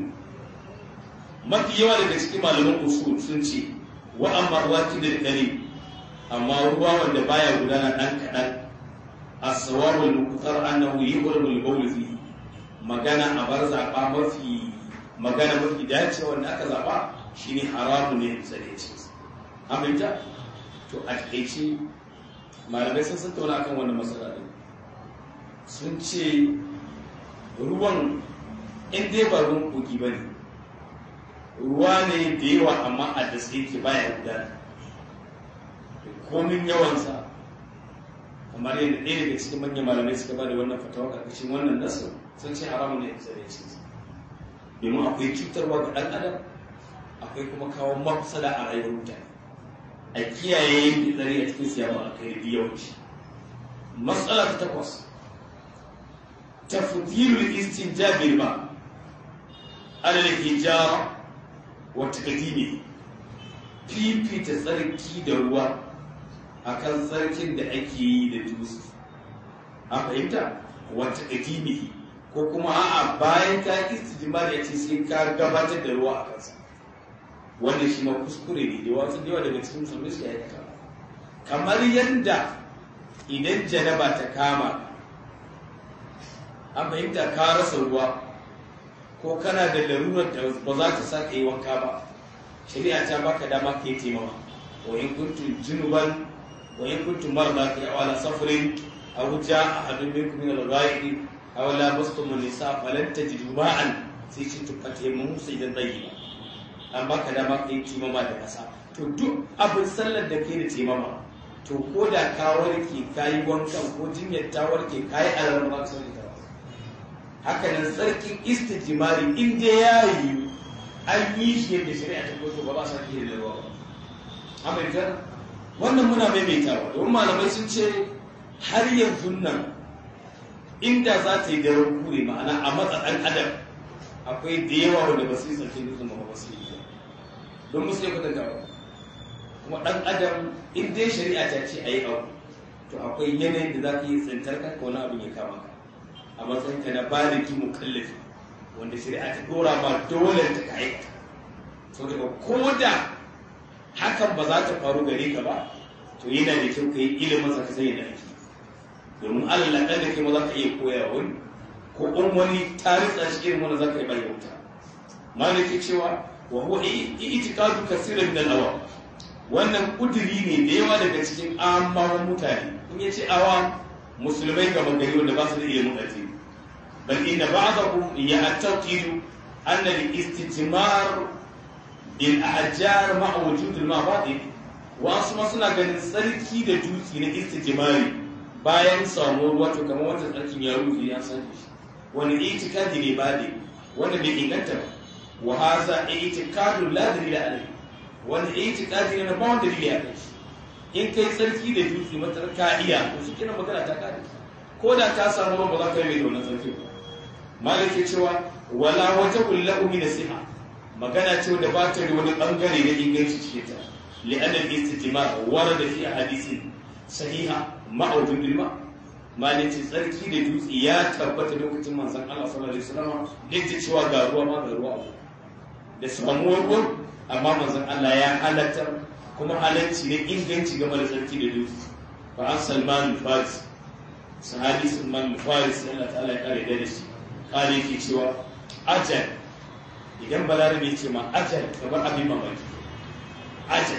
mafi yawa daga cikin malaman usul sun ce wa amma ruwaki da dare amma ruwa wanda baya gudana dan kadan as-sawab al-muqtar annahu yuhramu al-bawl fihi magana a bar zaba mafi magana mafi dacewa wanda aka zaba shine haramu ne bisa da yace aminta to a takaice malamai sun san tauna akan wannan matsala din sun ce ruwan in dai ba ruwan kogi ba ne ruwa ne da yawa amma a da ke baya gudana komin yawansa kamar yadda ɗaya daga cikin manyan malamai suka ba da wannan fatawa ƙarƙashin wannan nasu sun ce haramun ne kusa da ya ce domin akwai cutarwa ga ɗan adam akwai kuma kawo mafsada a rayuwar mutane a kiyaye yin fitsari a cikin siyama a kai da yawanci matsala ta takwas tafdilul istinjabil ma ala al-hijara wa taqdimi fifita tsarki da ruwa akan tsarkin da ake yi da dutse a fahimta wa taqdimi ko kuma a'a bayan ka istijmar ya ce sai ka gabatar da ruwa a kansa wanda shi ma kuskure ne da wasu da yawa daga cikin musulmi su aikata kamar yadda idan janaba ta kama an fahimta ka rasa ruwa ko kana da larurar da ba za ta sa ka yi wanka ba shari'a ta baka dama ka yi taimawa wa in kuntum junuban wa in kuntum marda fi awala safarin aw jaa ahadun minkum min al-ghaib aw lamastum an-nisa falan tajidu ma'an sai ci tufate mu sai da tsayi an baka dama ka yi taimama da kasa to duk abin sallar da ke da taimama to ko da ka warke ka yi wankan ko jinyar ta warke ka yi alamar ba ka ta haka nan tsarkin istijimari in dai ya yi an yi shi yadda shari'a ta koto ba ba sa ke da ruwa ba amurka wannan muna maimaitawa domin malamai sun ce har yanzu nan inda za ta yi daren kure ma'ana a matsa ɗan adam akwai da yawa wanda ba su yi tsarkin dutsen ba ba su yi don musu ya kwatanta ba kuma ɗan adam in dai shari'a ta ce a yi abu to akwai yanayin da za ka yi tsintar kanka wani abin ya kama ka a matsayin ka na baliki mukallafi wanda shari'a ta dora ba dole ta ka aikata so daga ko da hakan ba za ta faru gare ka ba to yana da kyau ka yi ilimin sa ka sani da ake domin allah ɗan da kai ma za ka iya koya wani ko in wani taritsa shi irin wani za ka yi bayan wuta malaki cewa wa huwa i'tiqadu kaseeran min al-awam wannan kuduri ne da yawa daga cikin amawan mutane in yace awa musulmai ga magari wanda ba su da ilimin addini bal inna ba'dahum ya'taqidu anna al-istijmar bil ahjar ma'a wujud al-mabadi wa asma suna ganin tsarki da dutse na istijmari bayan samuwar ruwa to kamar wata tsarkin ya rufe ya san shi wani itikadi ne ba ne wanda bai inganta ba wa haza itikadun la dalila alayhi wanda itikadi ne ba wanda dalili a kai in kai tsarki da dutse matar ka iya to shi kina magana ta kare ko da ka samu ruwan ba za ka yi mai da wannan tsarki ba malik ya cewa wala wata kullahu min nasiha magana ce wanda ba ta da wani bangare na inganci cikin ta li'anna al-istijmar warada fi hadisin sahiha ma'udun bilma malik ce tsarki da dutse ya tabbata lokacin manzon Allah sallallahu alaihi wasallam duk da cewa ga ruwa ma ga ruwa abu da samuwar ruwan amma manzon Allah ya halatta kuma halarci ne inganci game da tsarki da dutse fa an salman faris sahabi salman faris Allah ta'ala ya kare da shi kare yake cewa ajal idan balarabe ce ma ajal kamar abin mamaki ajal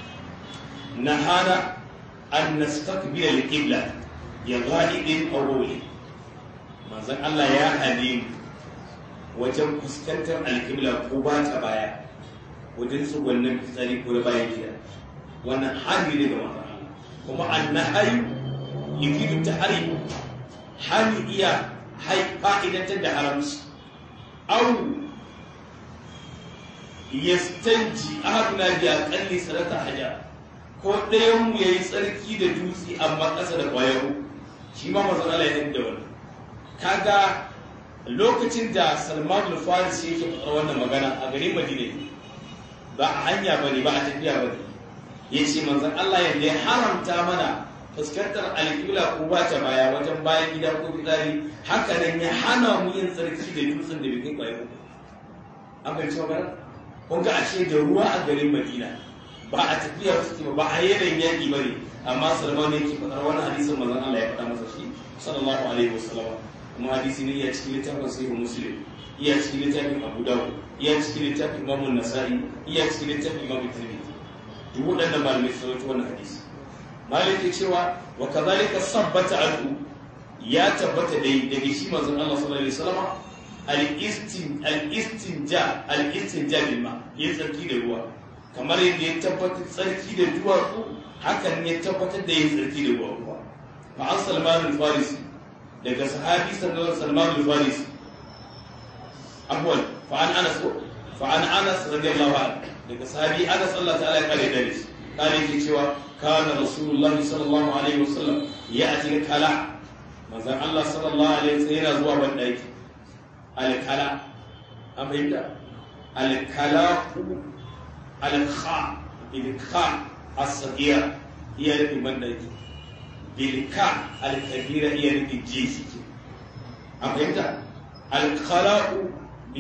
nahana an nastaqbila al-qibla ya ghaibin aw rawli manzon Allah ya hane wajen fuskantar al-qibla ko ba ta baya wajen tsugunnin fitsari ko da bayan gida wannan hali ne ga manzon Allah kuma annahayu yufidu tahrim hali iya fa'idantar da haramci au yastanji ahaduna bi aqalli salata haja ko ɗayan mu yayi tsarki da dutse amma ƙasa da ƙwayar shi ma manzon Allah ya yadda wannan kaga lokacin da Salman al-Faris yake faɗa wannan magana a garin Madina ba a hanya bane ba a tafiya bane yace manzon Allah yadda ya haramta mana fuskantar alƙibla ko ba ta baya wajen bayan gida ko fitsari haka nan ya hana mu yin tsarki da dutsen da bikin ƙwayar an bai cewa magana kun ga ashe da ruwa a garin Madina ba a tafiya suke ba a yanayin yaƙi ba ne amma salman ne ke faɗar wani hadisin manzon Allah ya faɗa masa shi sallallahu alaihi wasallam kuma hadisi ne iya cikin littafin sahih muslim iya cikin littafin abu dawud iya cikin littafin imam nasa'i iya cikin littafin imam tirmidhi duk waɗannan malamai sun rawaito wannan hadisi malik ke cewa wa kadhalika sabbata anhu ya tabbata dai daga shi manzon Allah sallallahu alaihi wasallam al-istin al-istinja al-istinja bil ma ya tsarki da ruwa kamar yadda ya tabbatar tsarki da duwatsu hakan ya tabbatar da yin tsarki da ruwa fa an salman al-farisi daga sahabi salman al-farisi afwan fa an anas fa an anas radiyallahu anhu daga sahabi anas Allah ta'ala ya kare da shi kare yake cewa kana rasulullah sallallahu alaihi wasallam ya ati kala manzon Allah sallallahu alaihi wasallam yana zuwa ban daki al-kala an fahimta al-kala al-kha bil-kha as-saghira iya nufin ban daki bil-ka al-kabira iya nufin jisi an fahimta al-khala'u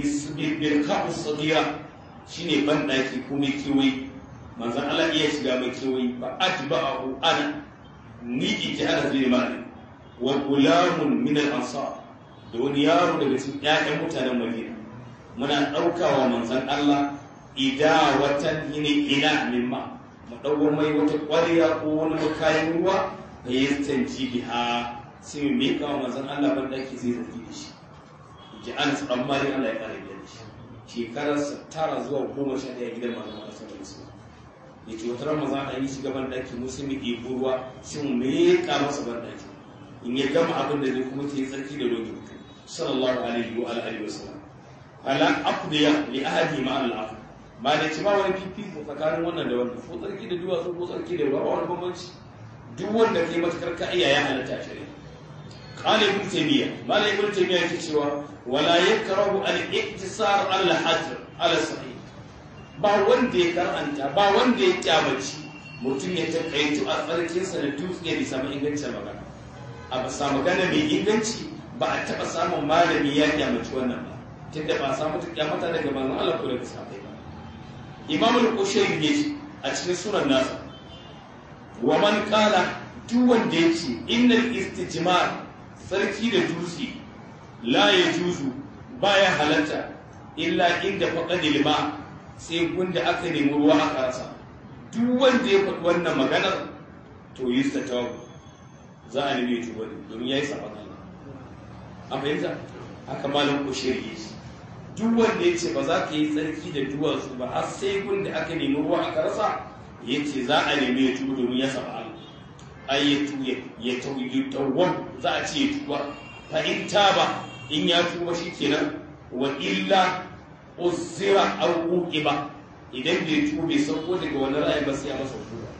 bil-ka as-saghira shine ban daki ko mai kiwai manzan Allah iya shiga mai kewayi ba atba'ahu ana ni ike ana zai mali wa gulamun min al-ansar da wani yaro daga cikin ƴaƴan mutanen Madina muna ɗaukawa manzan Allah ida watan yini ina mimma mu ɗauko mai wata ƙwarya ko wani makayin ruwa da ya tsanci biha sai mu miƙa wa manzan Allah ban daki zai tafi da shi ji an tsaron mali Allah ya ƙara da shi shekararsa tara zuwa goma sha ɗaya gidan manzan Allah sallallahu alaihi wasallam ya ce wata ramadan an yi shiga ban daki musulmi ɗebo ruwa sai mu meƙa masa ban daki in ya gama abin da zai kuma ta yi tsarki da rogi sallallahu alaihi wa alihi wa sallam ala aqdiya li ahadi ma al akhar ba da ci ba wani fifiko tsakanin wannan da wannan ko tsarki da duwatsu ko tsarki da ruwa wani bambanci duk wanda kai matakar ka iya ya halatta a shari'a قال ابن تيمية ما لا ابن تيمية كتشوا ولا يكره الاقتصار على الحجر على الصحيح ba wanda ya karanta ba wanda ya kyamaci mutum ya takaitu a tsarkinsa da dutse ya samu ingancin magana a bisa magana mai inganci ba a taɓa samun malami ya kyamaci wannan ba tunda ba a samu ta kyamata daga manzon Allah ko daga sahabbai ba Imam al-Qushayri ne a cikin sunan nasa wa man qala duk wanda yace innal istijmar sarki da dutse la yajuzu baya halatta illa inda faqadil ma' sai gunda aka nemi ruwa aka rasa duk wanda ya faɗi wannan maganar to yi ta tawabu za a nemi tuba ne domin ya yi saban Allah a fahimta haka malam kushir yi duk wanda ya ce ba za ka yi tsarki da duwatsu ba har sai gunda aka nemi ruwa aka rasa ya ce za a nemi ya tuba domin ya saba Allah ai ya tuya ya tauyi tawwab za a ce ya tuba fa in taba in ya tuba shikenan wa illa uzira aw uqiba idan bai tuba bai sauko daga wani ra'ayi ba sai a masa hukuma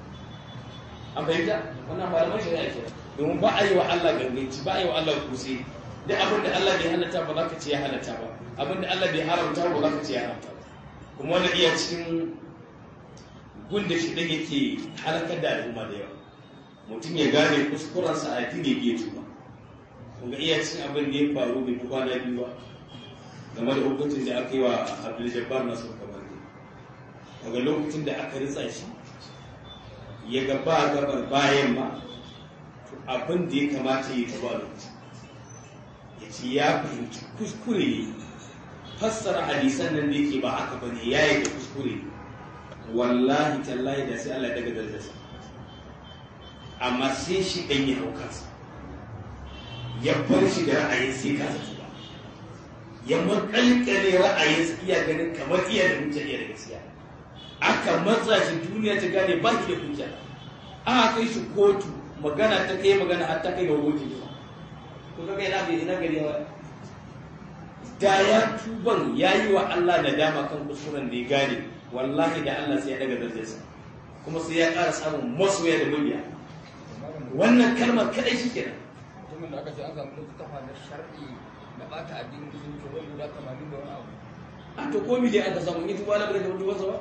an fahimta wannan malaman shari'a ke domin ba a yi wa Allah ganganci ba a yi wa Allah kusi duk abin da Allah bai halatta ba za ka ce ya halatta ba abin da Allah bai haramta ba za ka ce ya haramta ba kuma wannan iya cikin gun da shi ɗan yake halakar da al'umma da yawa mutum ya gane kuskurensa a addini bai tuba kuma iya cikin abin da ya faru bai fi kwana biyu ba game da hukuncin da aka yi wa abdul jabbar nasu kamar daga lokacin da aka ritsa shi ya ga ba gabar bayan ma to abin da ya kamata ya taba lokaci ya ce ya fahimci kuskure fassara hadisan nan da yake ba haka bane ya yi da kuskure wallahi tallahi da sai Allah daga darajarsa amma sai shi ɗan ya hau kansa ya bar shi da ra'ayin sai ka zato ya makalkale ra'ayinsa iya ganin kamar iya da hujja iya da gaskiya aka matsa shi duniya ta gane ba shi da hujja aka kai shi kotu magana ta kai magana har ta kai ga goji ne ko kaga ina ga ina gari wa da ya tuban yayi wa Allah da dama kan kusuran da ya gane wallahi da Allah sai ya daga darajarsa kuma sai ya ƙara samun masoya da mabiya wannan kalmar kadai shi kenan mutumin da aka ce an samu littafa na shar'i na bata addinin musulunci wani guda tamanin da wani abu a to ko mi dai aka samu yi tuba na bai da tubansa ba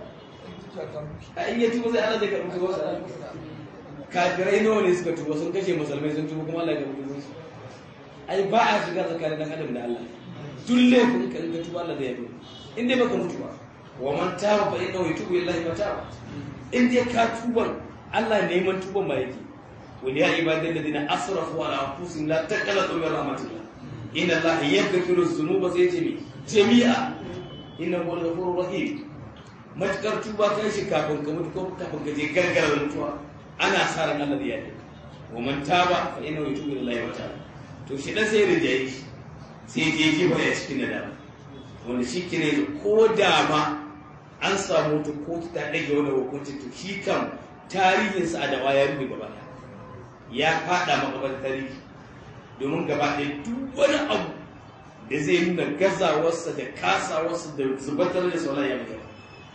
a in ya tuba sai Allah zai karɓi tubansa kafirai nawa ne suka tuba sun kashe musulmai sun tuba kuma Allah ya karɓi tubansu ai ba a shiga tsakanin dan adam da Allah duk laifin ka in ka tuba Allah zai yafe in dai baka mutu ba wa man taba fa innahu yatubu illahi mataba in dai ka tuban Allah neman tuban ma yake wal ya ibadal ladina asrafu ala anfusihim la taqnatu min rahmatillah inna Allah yaghfiru dhunuba sai ce jami'a inna huwal ghafurur rahim matakar tuba kai shi kafin ka mutu ko kafin ka je gargara mutuwa ana sa ran Allah ya yi wa man taba fa innahu yatubu ila Allah wa ta'ala to shi dan sai rinjaye shi sai je kifa ya cikin nadama wanda shi kire ko da ma an samu ta ko ta dage wani hukunci to shi kam tarihinsa a dawa ya rufe gaba ya fada makabar tarihi domin gaba ɗaya duk wani abu da zai nuna gazawarsa da kasawarsa da zubatar da sauran ya mutu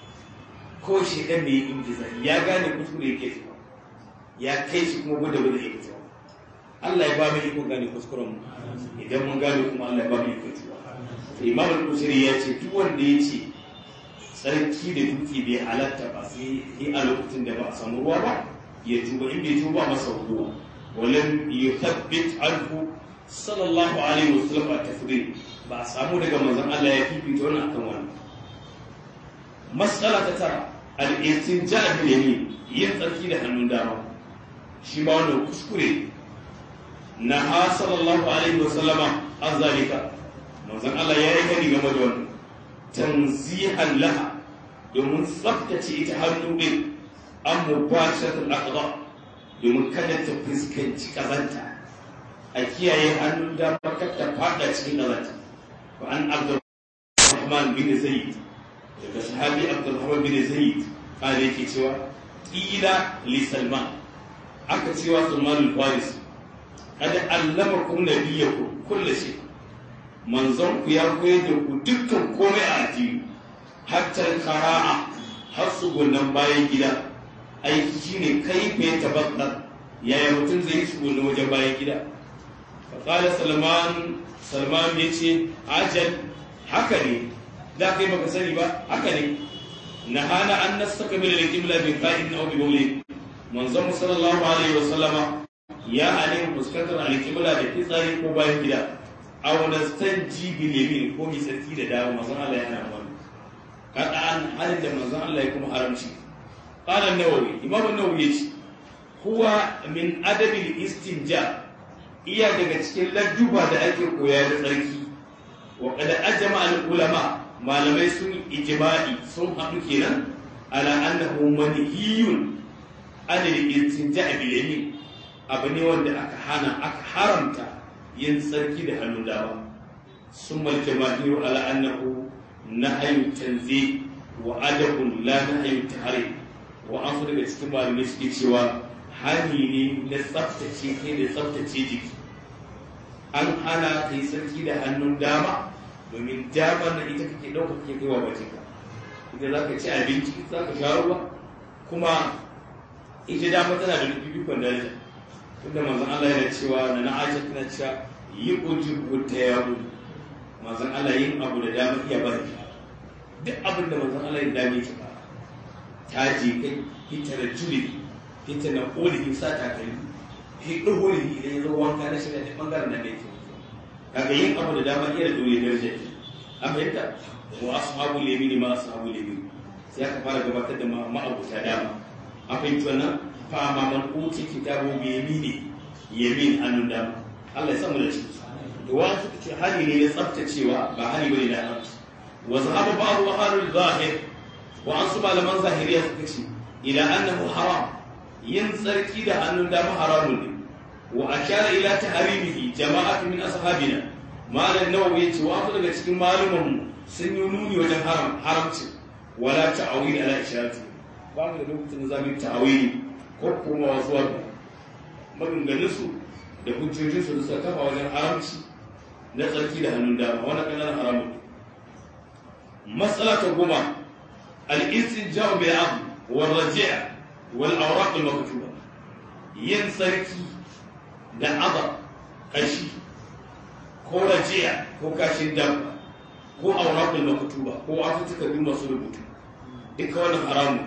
ko shi ɗan da ya ingiza ya gane kuskure ya kai ya kai shi kuma gwada gwada ya fito Allah ya ba mu iko gane kuskuren mu idan mun gane kuma Allah ya ba mu iko tuwa to Imam al-Kusiri ya ce duk wanda ya ce tsarki da duki bai halatta ba sai a lokacin da ba a samu ruwa ba ya tuba in bai tuba masa ruwa walam yuthabbit anhu sallallahu alaihi wasallam a tafdil ba a samu daga manzon Allah ya fifita wannan akan wannan mas'ala ta tara al-istinja bil yamin yin tsarki da hannun dama shi ma wannan kuskure na ha sallallahu alaihi wasallama an zalika manzon Allah ya yi gani game da wannan tanzihan laha domin tsaftace ita hannu din an mubashatul aqda domin kada ta fuskanci kazanta a kiyaye hannun dama kar ta fada cikin kazanta wa an abdurrahman bin zaid daga sahabi abdurrahman bin zaid kare yake cewa qila li salman aka cewa salman al-faris kada allamakum nabiyyakum kullu shay manzon ku ya koyar da ku dukkan komai a addini hatta qara'a har tsugunan bayan gida aiki shine kai fe tabakkar yaya mutum zai yi tsugunan wajen bayan gida faƙala salman salman ya ce ajal haka ne da kai baka sani ba haka ne na hana an nastaka min al-qibla bi qa'in aw bi bawli manzon sallallahu alaihi wa sallama ya hane fuskantar al-qibla da fitsari ko bayan gida aw nastanji bil yamin ko mi sarki da dama manzon Allah ya hana wannan kada an halin da manzon Allah ya kuma haramci qala an-nawawi imam an-nawawi yace huwa min adabi al-istinja iya daga cikin lajuba da ake koya da tsarki wa kada ajma al-ulama malamai sun ijma'i sun haɗu kenan ala annahu manhiyun an al-istinja bil yamin abu ne wanda aka hana aka haramta yin tsarki da hannun dama sun malke mahiru ala annahu nahyu tanzi wa adabun la nahyu tahrim wa an su daga cikin malamai suke cewa hani ne na tsaftace kai da tsaftace jiki an hana ka yi tsarki da hannun dama domin dama na ita kake ɗauka kake kaiwa bakinka ita za ka ci abinci za ka sha ruwa kuma ita dama tana da fifikon daraja tunda manzon Allah yana cewa na na Aisha tana cewa yi ujibu ta yawo manzon Allah yin abu da dama iya bari duk abin da manzon Allah ya dame ki ba ta je kai ita da juli ita na ƙoli sa takalmi shi ɗuhuri idan ya zo wanka na shiga da ɓangaren na mai kyau kaga yin abu da dama iya da dole daraja an fahimta wa ashabu lemini ma ashabu lemini sai aka fara gabatar da ma'abuta dama an fahimci wannan fa ma man uti kitabu bi yamini yamin hannun dama Allah ya samu da shi to wa suka ce hali ne na tsaftacewa ba hali bane na haramci wa zahaba ba'd wa halul zahir wa an su malaman zahiriya suka ce ila annahu haram yin tsarki da hannun dama haramun ne wa ashara ila tahrimihi jama'atu min ashabina malam nawawi yace wa daga cikin maluman mu sun yi nuni wajen haram haramci wala ta'awil ala isharati ba mu da lokacin da zamu ta'awili ko kuma zuwa maganganun su da hujjojin su da suka kafa wajen haramci na tsarki da hannun dama wannan kananan haramun matsala ta goma al-istinja'u bil 'abd wal raji' wal awraq al maktuba yin tsarki da azab kashi ko rajiya ko kashin dabba ko aurabul maktuba ko wasu takardu masu rubutu duka wannan haramu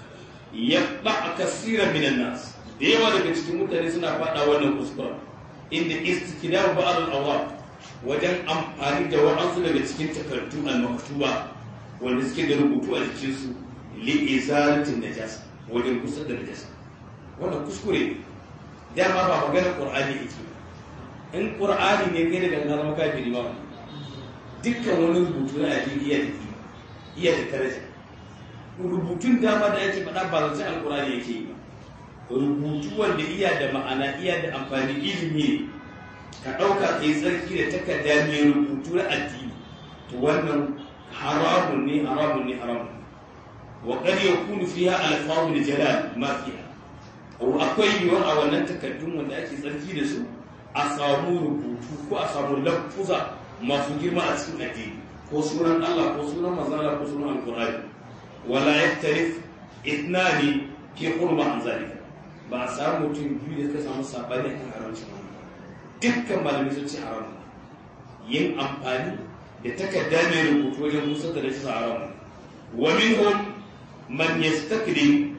ya ba kasira minan nas da yawa daga cikin mutane suna faɗa wannan kuskura inda istikdar ba'd al-awraq wajen amfani da wa'ansu daga cikin takardu al-maktuba wanda suke da rubutu a jikin su li izalatin najasa wajen kusa da najasa wannan kuskure ne dama ba maganar qur'ani yake in qur'ani ne kai da gangar maka kafiri ba dukkan wani rubutu na addini iya da iya da daraja rubutun dama da yake faɗa ba zancen alqur'ani yake yi ba rubutu wanda iya da ma'ana iya da amfani ilimi ne ka ɗauka ka yi tsarki da takarda mai rubutu na addini to wannan haramun ne haramun ne haramun ne wa qad yakunu fiha alfawul jalal ma fiha akwai yiwuwar a wannan takardun wanda ake tsarki da su a samu rubutu ko a samu lafuza masu girma a cikin addini ko sunan Allah ko sunan manzala ko sunan alqur'ani wala yaktarif ithnani fi hurma an zalika ba a samu mutum biyu da suka samu sabani kan haramcin wannan dukkan malamai sun ce haram yin amfani da takarda mai rubutu wajen musa da rashin haram wa minhum man yastakrim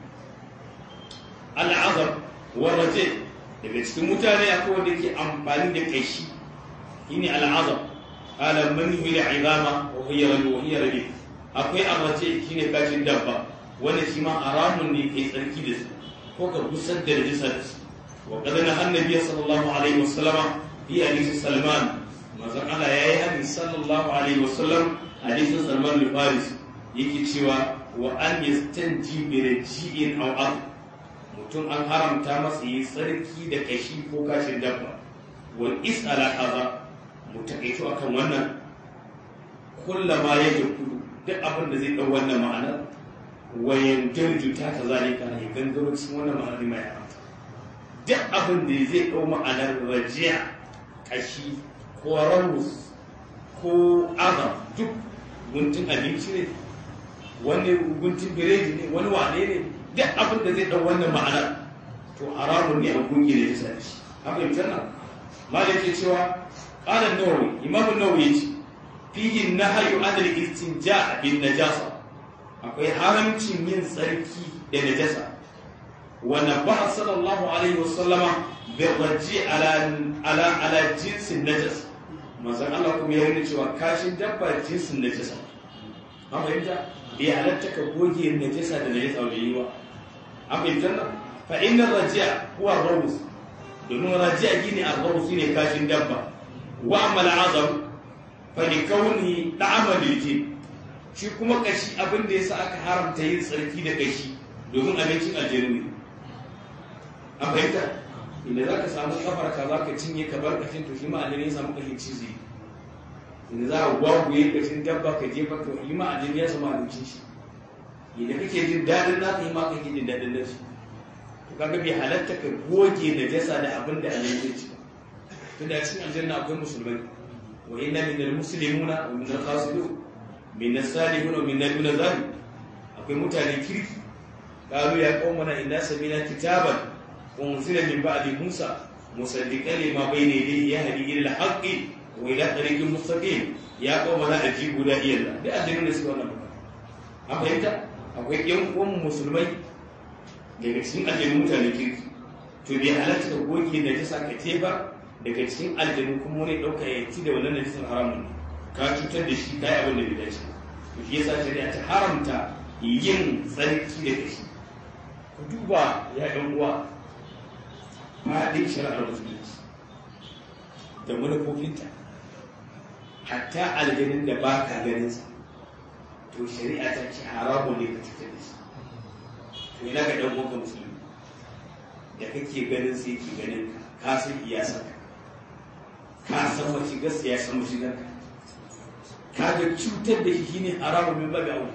al'azab wa raje daga cikin mutane akwai wanda ke amfani da kashi shine al'azab ala man huwa izama wa hiya rabi wa hiya rabi akwai arraje shine kashin dabba wanda shi ma haramun ne kai tsarki da su ko ka gusar da najisa da su wa qad nahan annabi sallallahu alaihi wasallam fi hadith salman manzon Allah yayi hadith sallallahu alaihi wasallam hadithin salman al-faris yake cewa wa an yastanji bi raji'in aw ard mutum an haramta masa yi tsarki da kashi ko kashin dabba wal is'ala hadha mutakaitu akan wannan kullama ya kudu duk abin da zai dau wannan ma'anar wayan jirjuta ta zalika ne gangaro cikin wannan ma'anar mai haramta duk abin da zai dau ma'anar rajiya kashi ko ramus ko azam duk guntun abinci ne wani guntun biredi ne wani wane ne duk abin da zai dau wannan ma'anar to haramun ne a gungi da ya shi haka yi tana malik ke cewa قال النووي إمام النووي فيه النهي عن الاستنجاء بالنجاسة akwai haramcin yin tsarki da najasa wa nabaha sallallahu alaihi wasallama bi raji ala ala ala jinsin najas manzon Allah kuma ya nuna cewa kashin dabba jinsin najasa an fahimta bai halatta ka goge najasa da najasa bai yi ba an fahimta nan fa inna raji'a huwa rawus domin raji'a gine a rawus ne kashin dabba wa amal azam fa li kauni da'ama lil shi kuma kashi abin da yasa aka haramta yin tsarki da kashi domin abincin aljanu ne an fahimta inda za ka samu kafar ka za ka cinye ka bar kashin to shi ma aljanu ya samu kashin cizi inda za a gwagwaye kashin dabba ka jefa to shi ma aljanu ya samu abincin shi inda kake jin daɗin naka yi ma kake jin daɗin nashi to kaga bai halatta ka goge najasa da abin da aljanu zai ci tunda cikin aljanna akwai musulmai wa inna minal muslimuna wa minal qasidun min as-salihun wa min duna zalik akwai mutane kirki qalu ya qaumana inna samina kitaban unzila min ba'di musa musaddiqan lima bayna yadayhi yahdi ila al-haqqi wa ila tariqin mustaqim ya qaumana ajibu da iyalla da addinin da su wannan an fahimta akwai yan uwan musulmai daga cikin addinin mutane kirki to bai halatta ka goge da ta saka ba daga cikin aljanu kuma wani ɗauka ya ci da wannan najisin haramun ne ka cutar da shi ka yi abin da bai dace to shi yasa shari'a ta haramta yin tsarki da kashi ku duba ya ɗan uwa faɗin shari'ar musulunci da manufofinta hatta aljanin da ba ka ganin sa to shari'a ta ce haramun ne ka cutar da shi to ina ga ɗan uwanka musulmi da kake ganin sai ke ganin ka ka san iyasanka ka san wace gaskiya san mashigar ka ka ga cutar da shi shine haramun min babu aure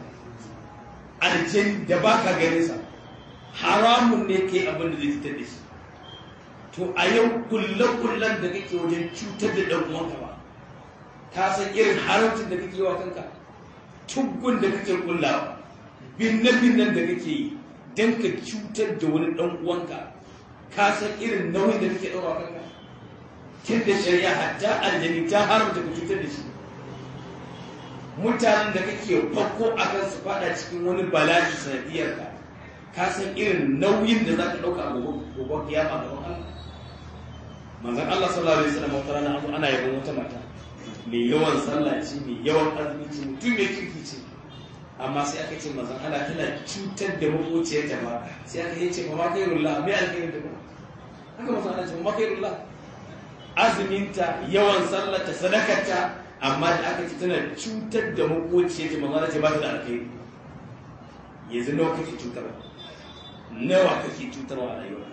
aljan da baka ganin sa haramun ne kai abin da zai cutar da shi to a yau kullen kullen da kake wajen cutar da dan uwanka ba ka san irin haramcin da kake wa kanka tuggun da kake kullawa binne binnen da kake yi dan ka cutar da wani dan uwanka ka san irin nauyin da kake ɗaura kanka tun da shari'a hatta aljani ta haramta ka cutar da shi mutanen da kake fakko a kan su fada cikin wani bala'i sanadiyar ka ka san irin nauyin da za ka ɗauka a gobe kiyama a gaban Allah manzon Allah sallallahu alaihi wasallam wata rana abu ana yabon wata mata mai yawan sallah ce mai yawan azumi ce mutum mai kirki ce amma sai aka ce manzon Allah tana cutar da makociyarta ba sai aka yi ce ba ma kairullah mai alkhairin da ba haka manzon Allah ce ba ma kairullah azuminta yawan sallata sadakarta amma da aka ce tana cutar da makoci ta manzana ce ba ta da alkhairi yanzu nawa kake cutar nawa kake cutarwa a rayuwa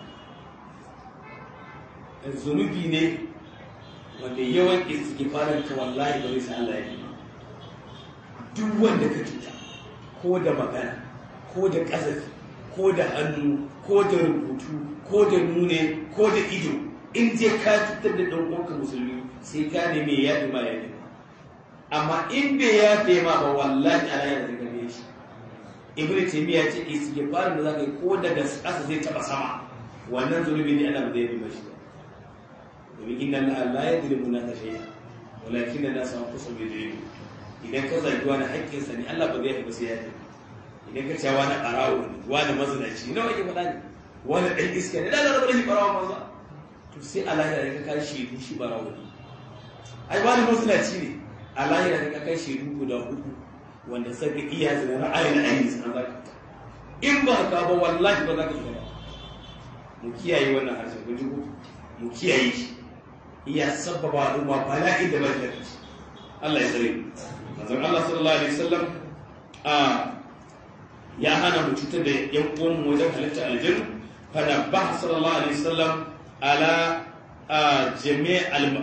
zunubi ne wanda yawan istighfarin ka wallahi ba zai sa Allah ya yi duk wanda ka cuta ko da magana ko da ƙazafi ko da hannu ko da rubutu ko da nune ko da ido in je ka cutar da ɗan uwanka musulmi sai ka neme ya yaɗi ma ya yaɗi amma in bai yaɗe ma ba wallahi ala ya zai gane shi ibnu taymiya ce istighfarin da zaka yi ko daga ƙasa zai taɓa sama wannan zunubi ne ana ba zai yi ba shi ba domin inna Allah la yadribu naka shay'a walakin an-nas anfusahum yadribu idan ka zagi wani haƙƙin sa ne Allah ba zai yi sai ya yi idan ka ce wani ƙarawo ne wani mazinaci nawa ke faɗa ne wani ɗan iska ne da Allah rabu da shi ɓarawa maza to sai a lahira da ka kai shaidu shi ɓarawo ne ai wani mazinaci ne a lahira da ka kai shaidu guda uku wanda saka iya zina ra'ayi na ainihin sanar za ka in ba ka ba wallahi ba za ka shiga ba mu kiyaye wannan harshen kun ji mu kiyaye shi iya sababa al'umma bala'in da bai da shi Allah ya tsare manzon Allah sallallahu alaihi wasallam a ya hana mu cutar da yan uwan mu wajen halitta aljanna fana ba sallallahu alaihi wasallam ala jami'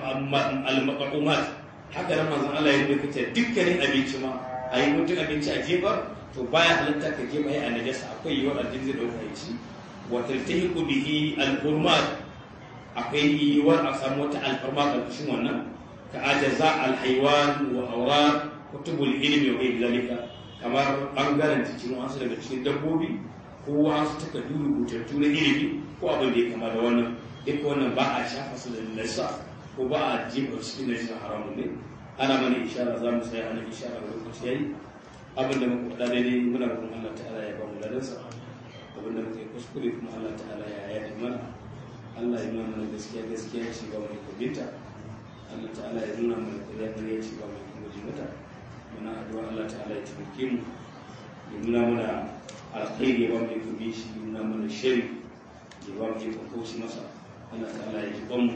al-maqamat haka nan manzon Allah ya rubuta kace dukkanin abinci ma ayi mutum abinci a jefa to baya halitta ka jefa ya annajas akwai yiwuwar aljin zai dauka ya ci wa taltahiqu bihi al-hurmat akwai yiwuwar a samu wata alfarma ƙarƙashin wannan ka ajaza alhaiwan wa aura kutubul ilmi wa ghayr zalika kamar bangaren cikin wasu daga cikin dabbobi ko wasu takardu rubutattu na ilimi ko abin da ya kama da wannan duk wannan ba a shafa su da nasa ko ba a jefa cikin nasa haramun ne ana mana ishara za mu sai ana ishara ga lokaci yayi abin da muka faɗa daidai muna roƙon Allah ta'ala ya ba mu ladansa abin da muka yi kuskure kuma Allah ta'ala ya yaɗa mana Allah ya nuna mana gaskiya gaskiya ce ba mai kubinta Allah ta'ala ya nuna mana ƙarya ƙarya ce ba mai kuma mata muna addu'a Allah ta'ala ya taimake mu ya nuna mana alkhairi ya ba mai kubi shi ya nuna mana shari ya ba mai kokauci masa Allah ta'ala ya ji mu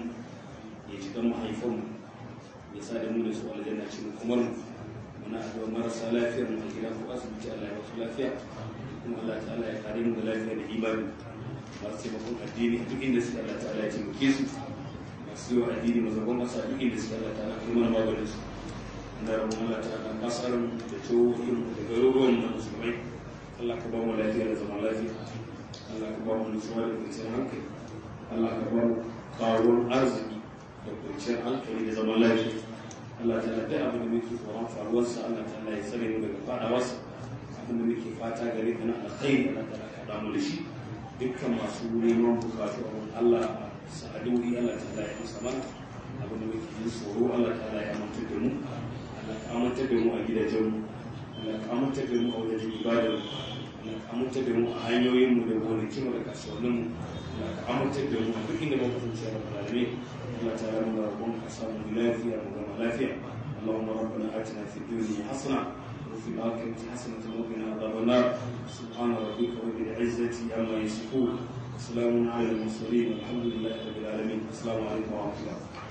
ya ji kan mahaifan mu ya sa da mu da su aljanna ce mu kamar mu muna addu'a marasa lafiyar mu a gida ko asibiti Allah ya ba su lafiya kuma Allah ta'ala ya kare mu da lafiya da imani masu taimakon addini duk inda suka Allah ta'ala ya taimake su masu yi wa addini mazagon ƙasa duk inda suka Allah ta'ala kuma na maganin su na rabon Allah ta'ala kasar da jihohin da garuruwan na musulmai Allah ka ba mu lafiya da zaman lafiya Allah ka ba mu nutsuwa da kwanciyar hankali Allah ka ba mu karuwar arziki da kwanciyar hankali da zaman lafiya Allah ta'ala duk abin da muke tsoron faruwarsa Allah ta'ala ya tsare mu daga faɗawarsa abin da muke fata gare ka na alkhairi Allah ta'ala ka damu da shi dukkan masu neman bukatu a wurin Allah sa'aduri Allah ta ya masa mana abin da muke yin tsoro Allah ta ya amince da mu Allah ka amince da mu a gidajen mu Allah ka amince da mu a wajen ibadar mu Allah ka amince da mu a hanyoyin mu da gonakin mu da kasuwannin mu Allah ka amince da mu a duk inda muka kasance da balame Allah ta ya mu rabon ka samu lafiya mu gama lafiya اللهم ربنا آتنا في الدنيا حسنة وفي الآخرة حسنة وقنا عذاب النار سبحان ربك رب العزة عما يصفون وسلام على المرسلين والحمد لله رب العالمين السلام عليكم ورحمة الله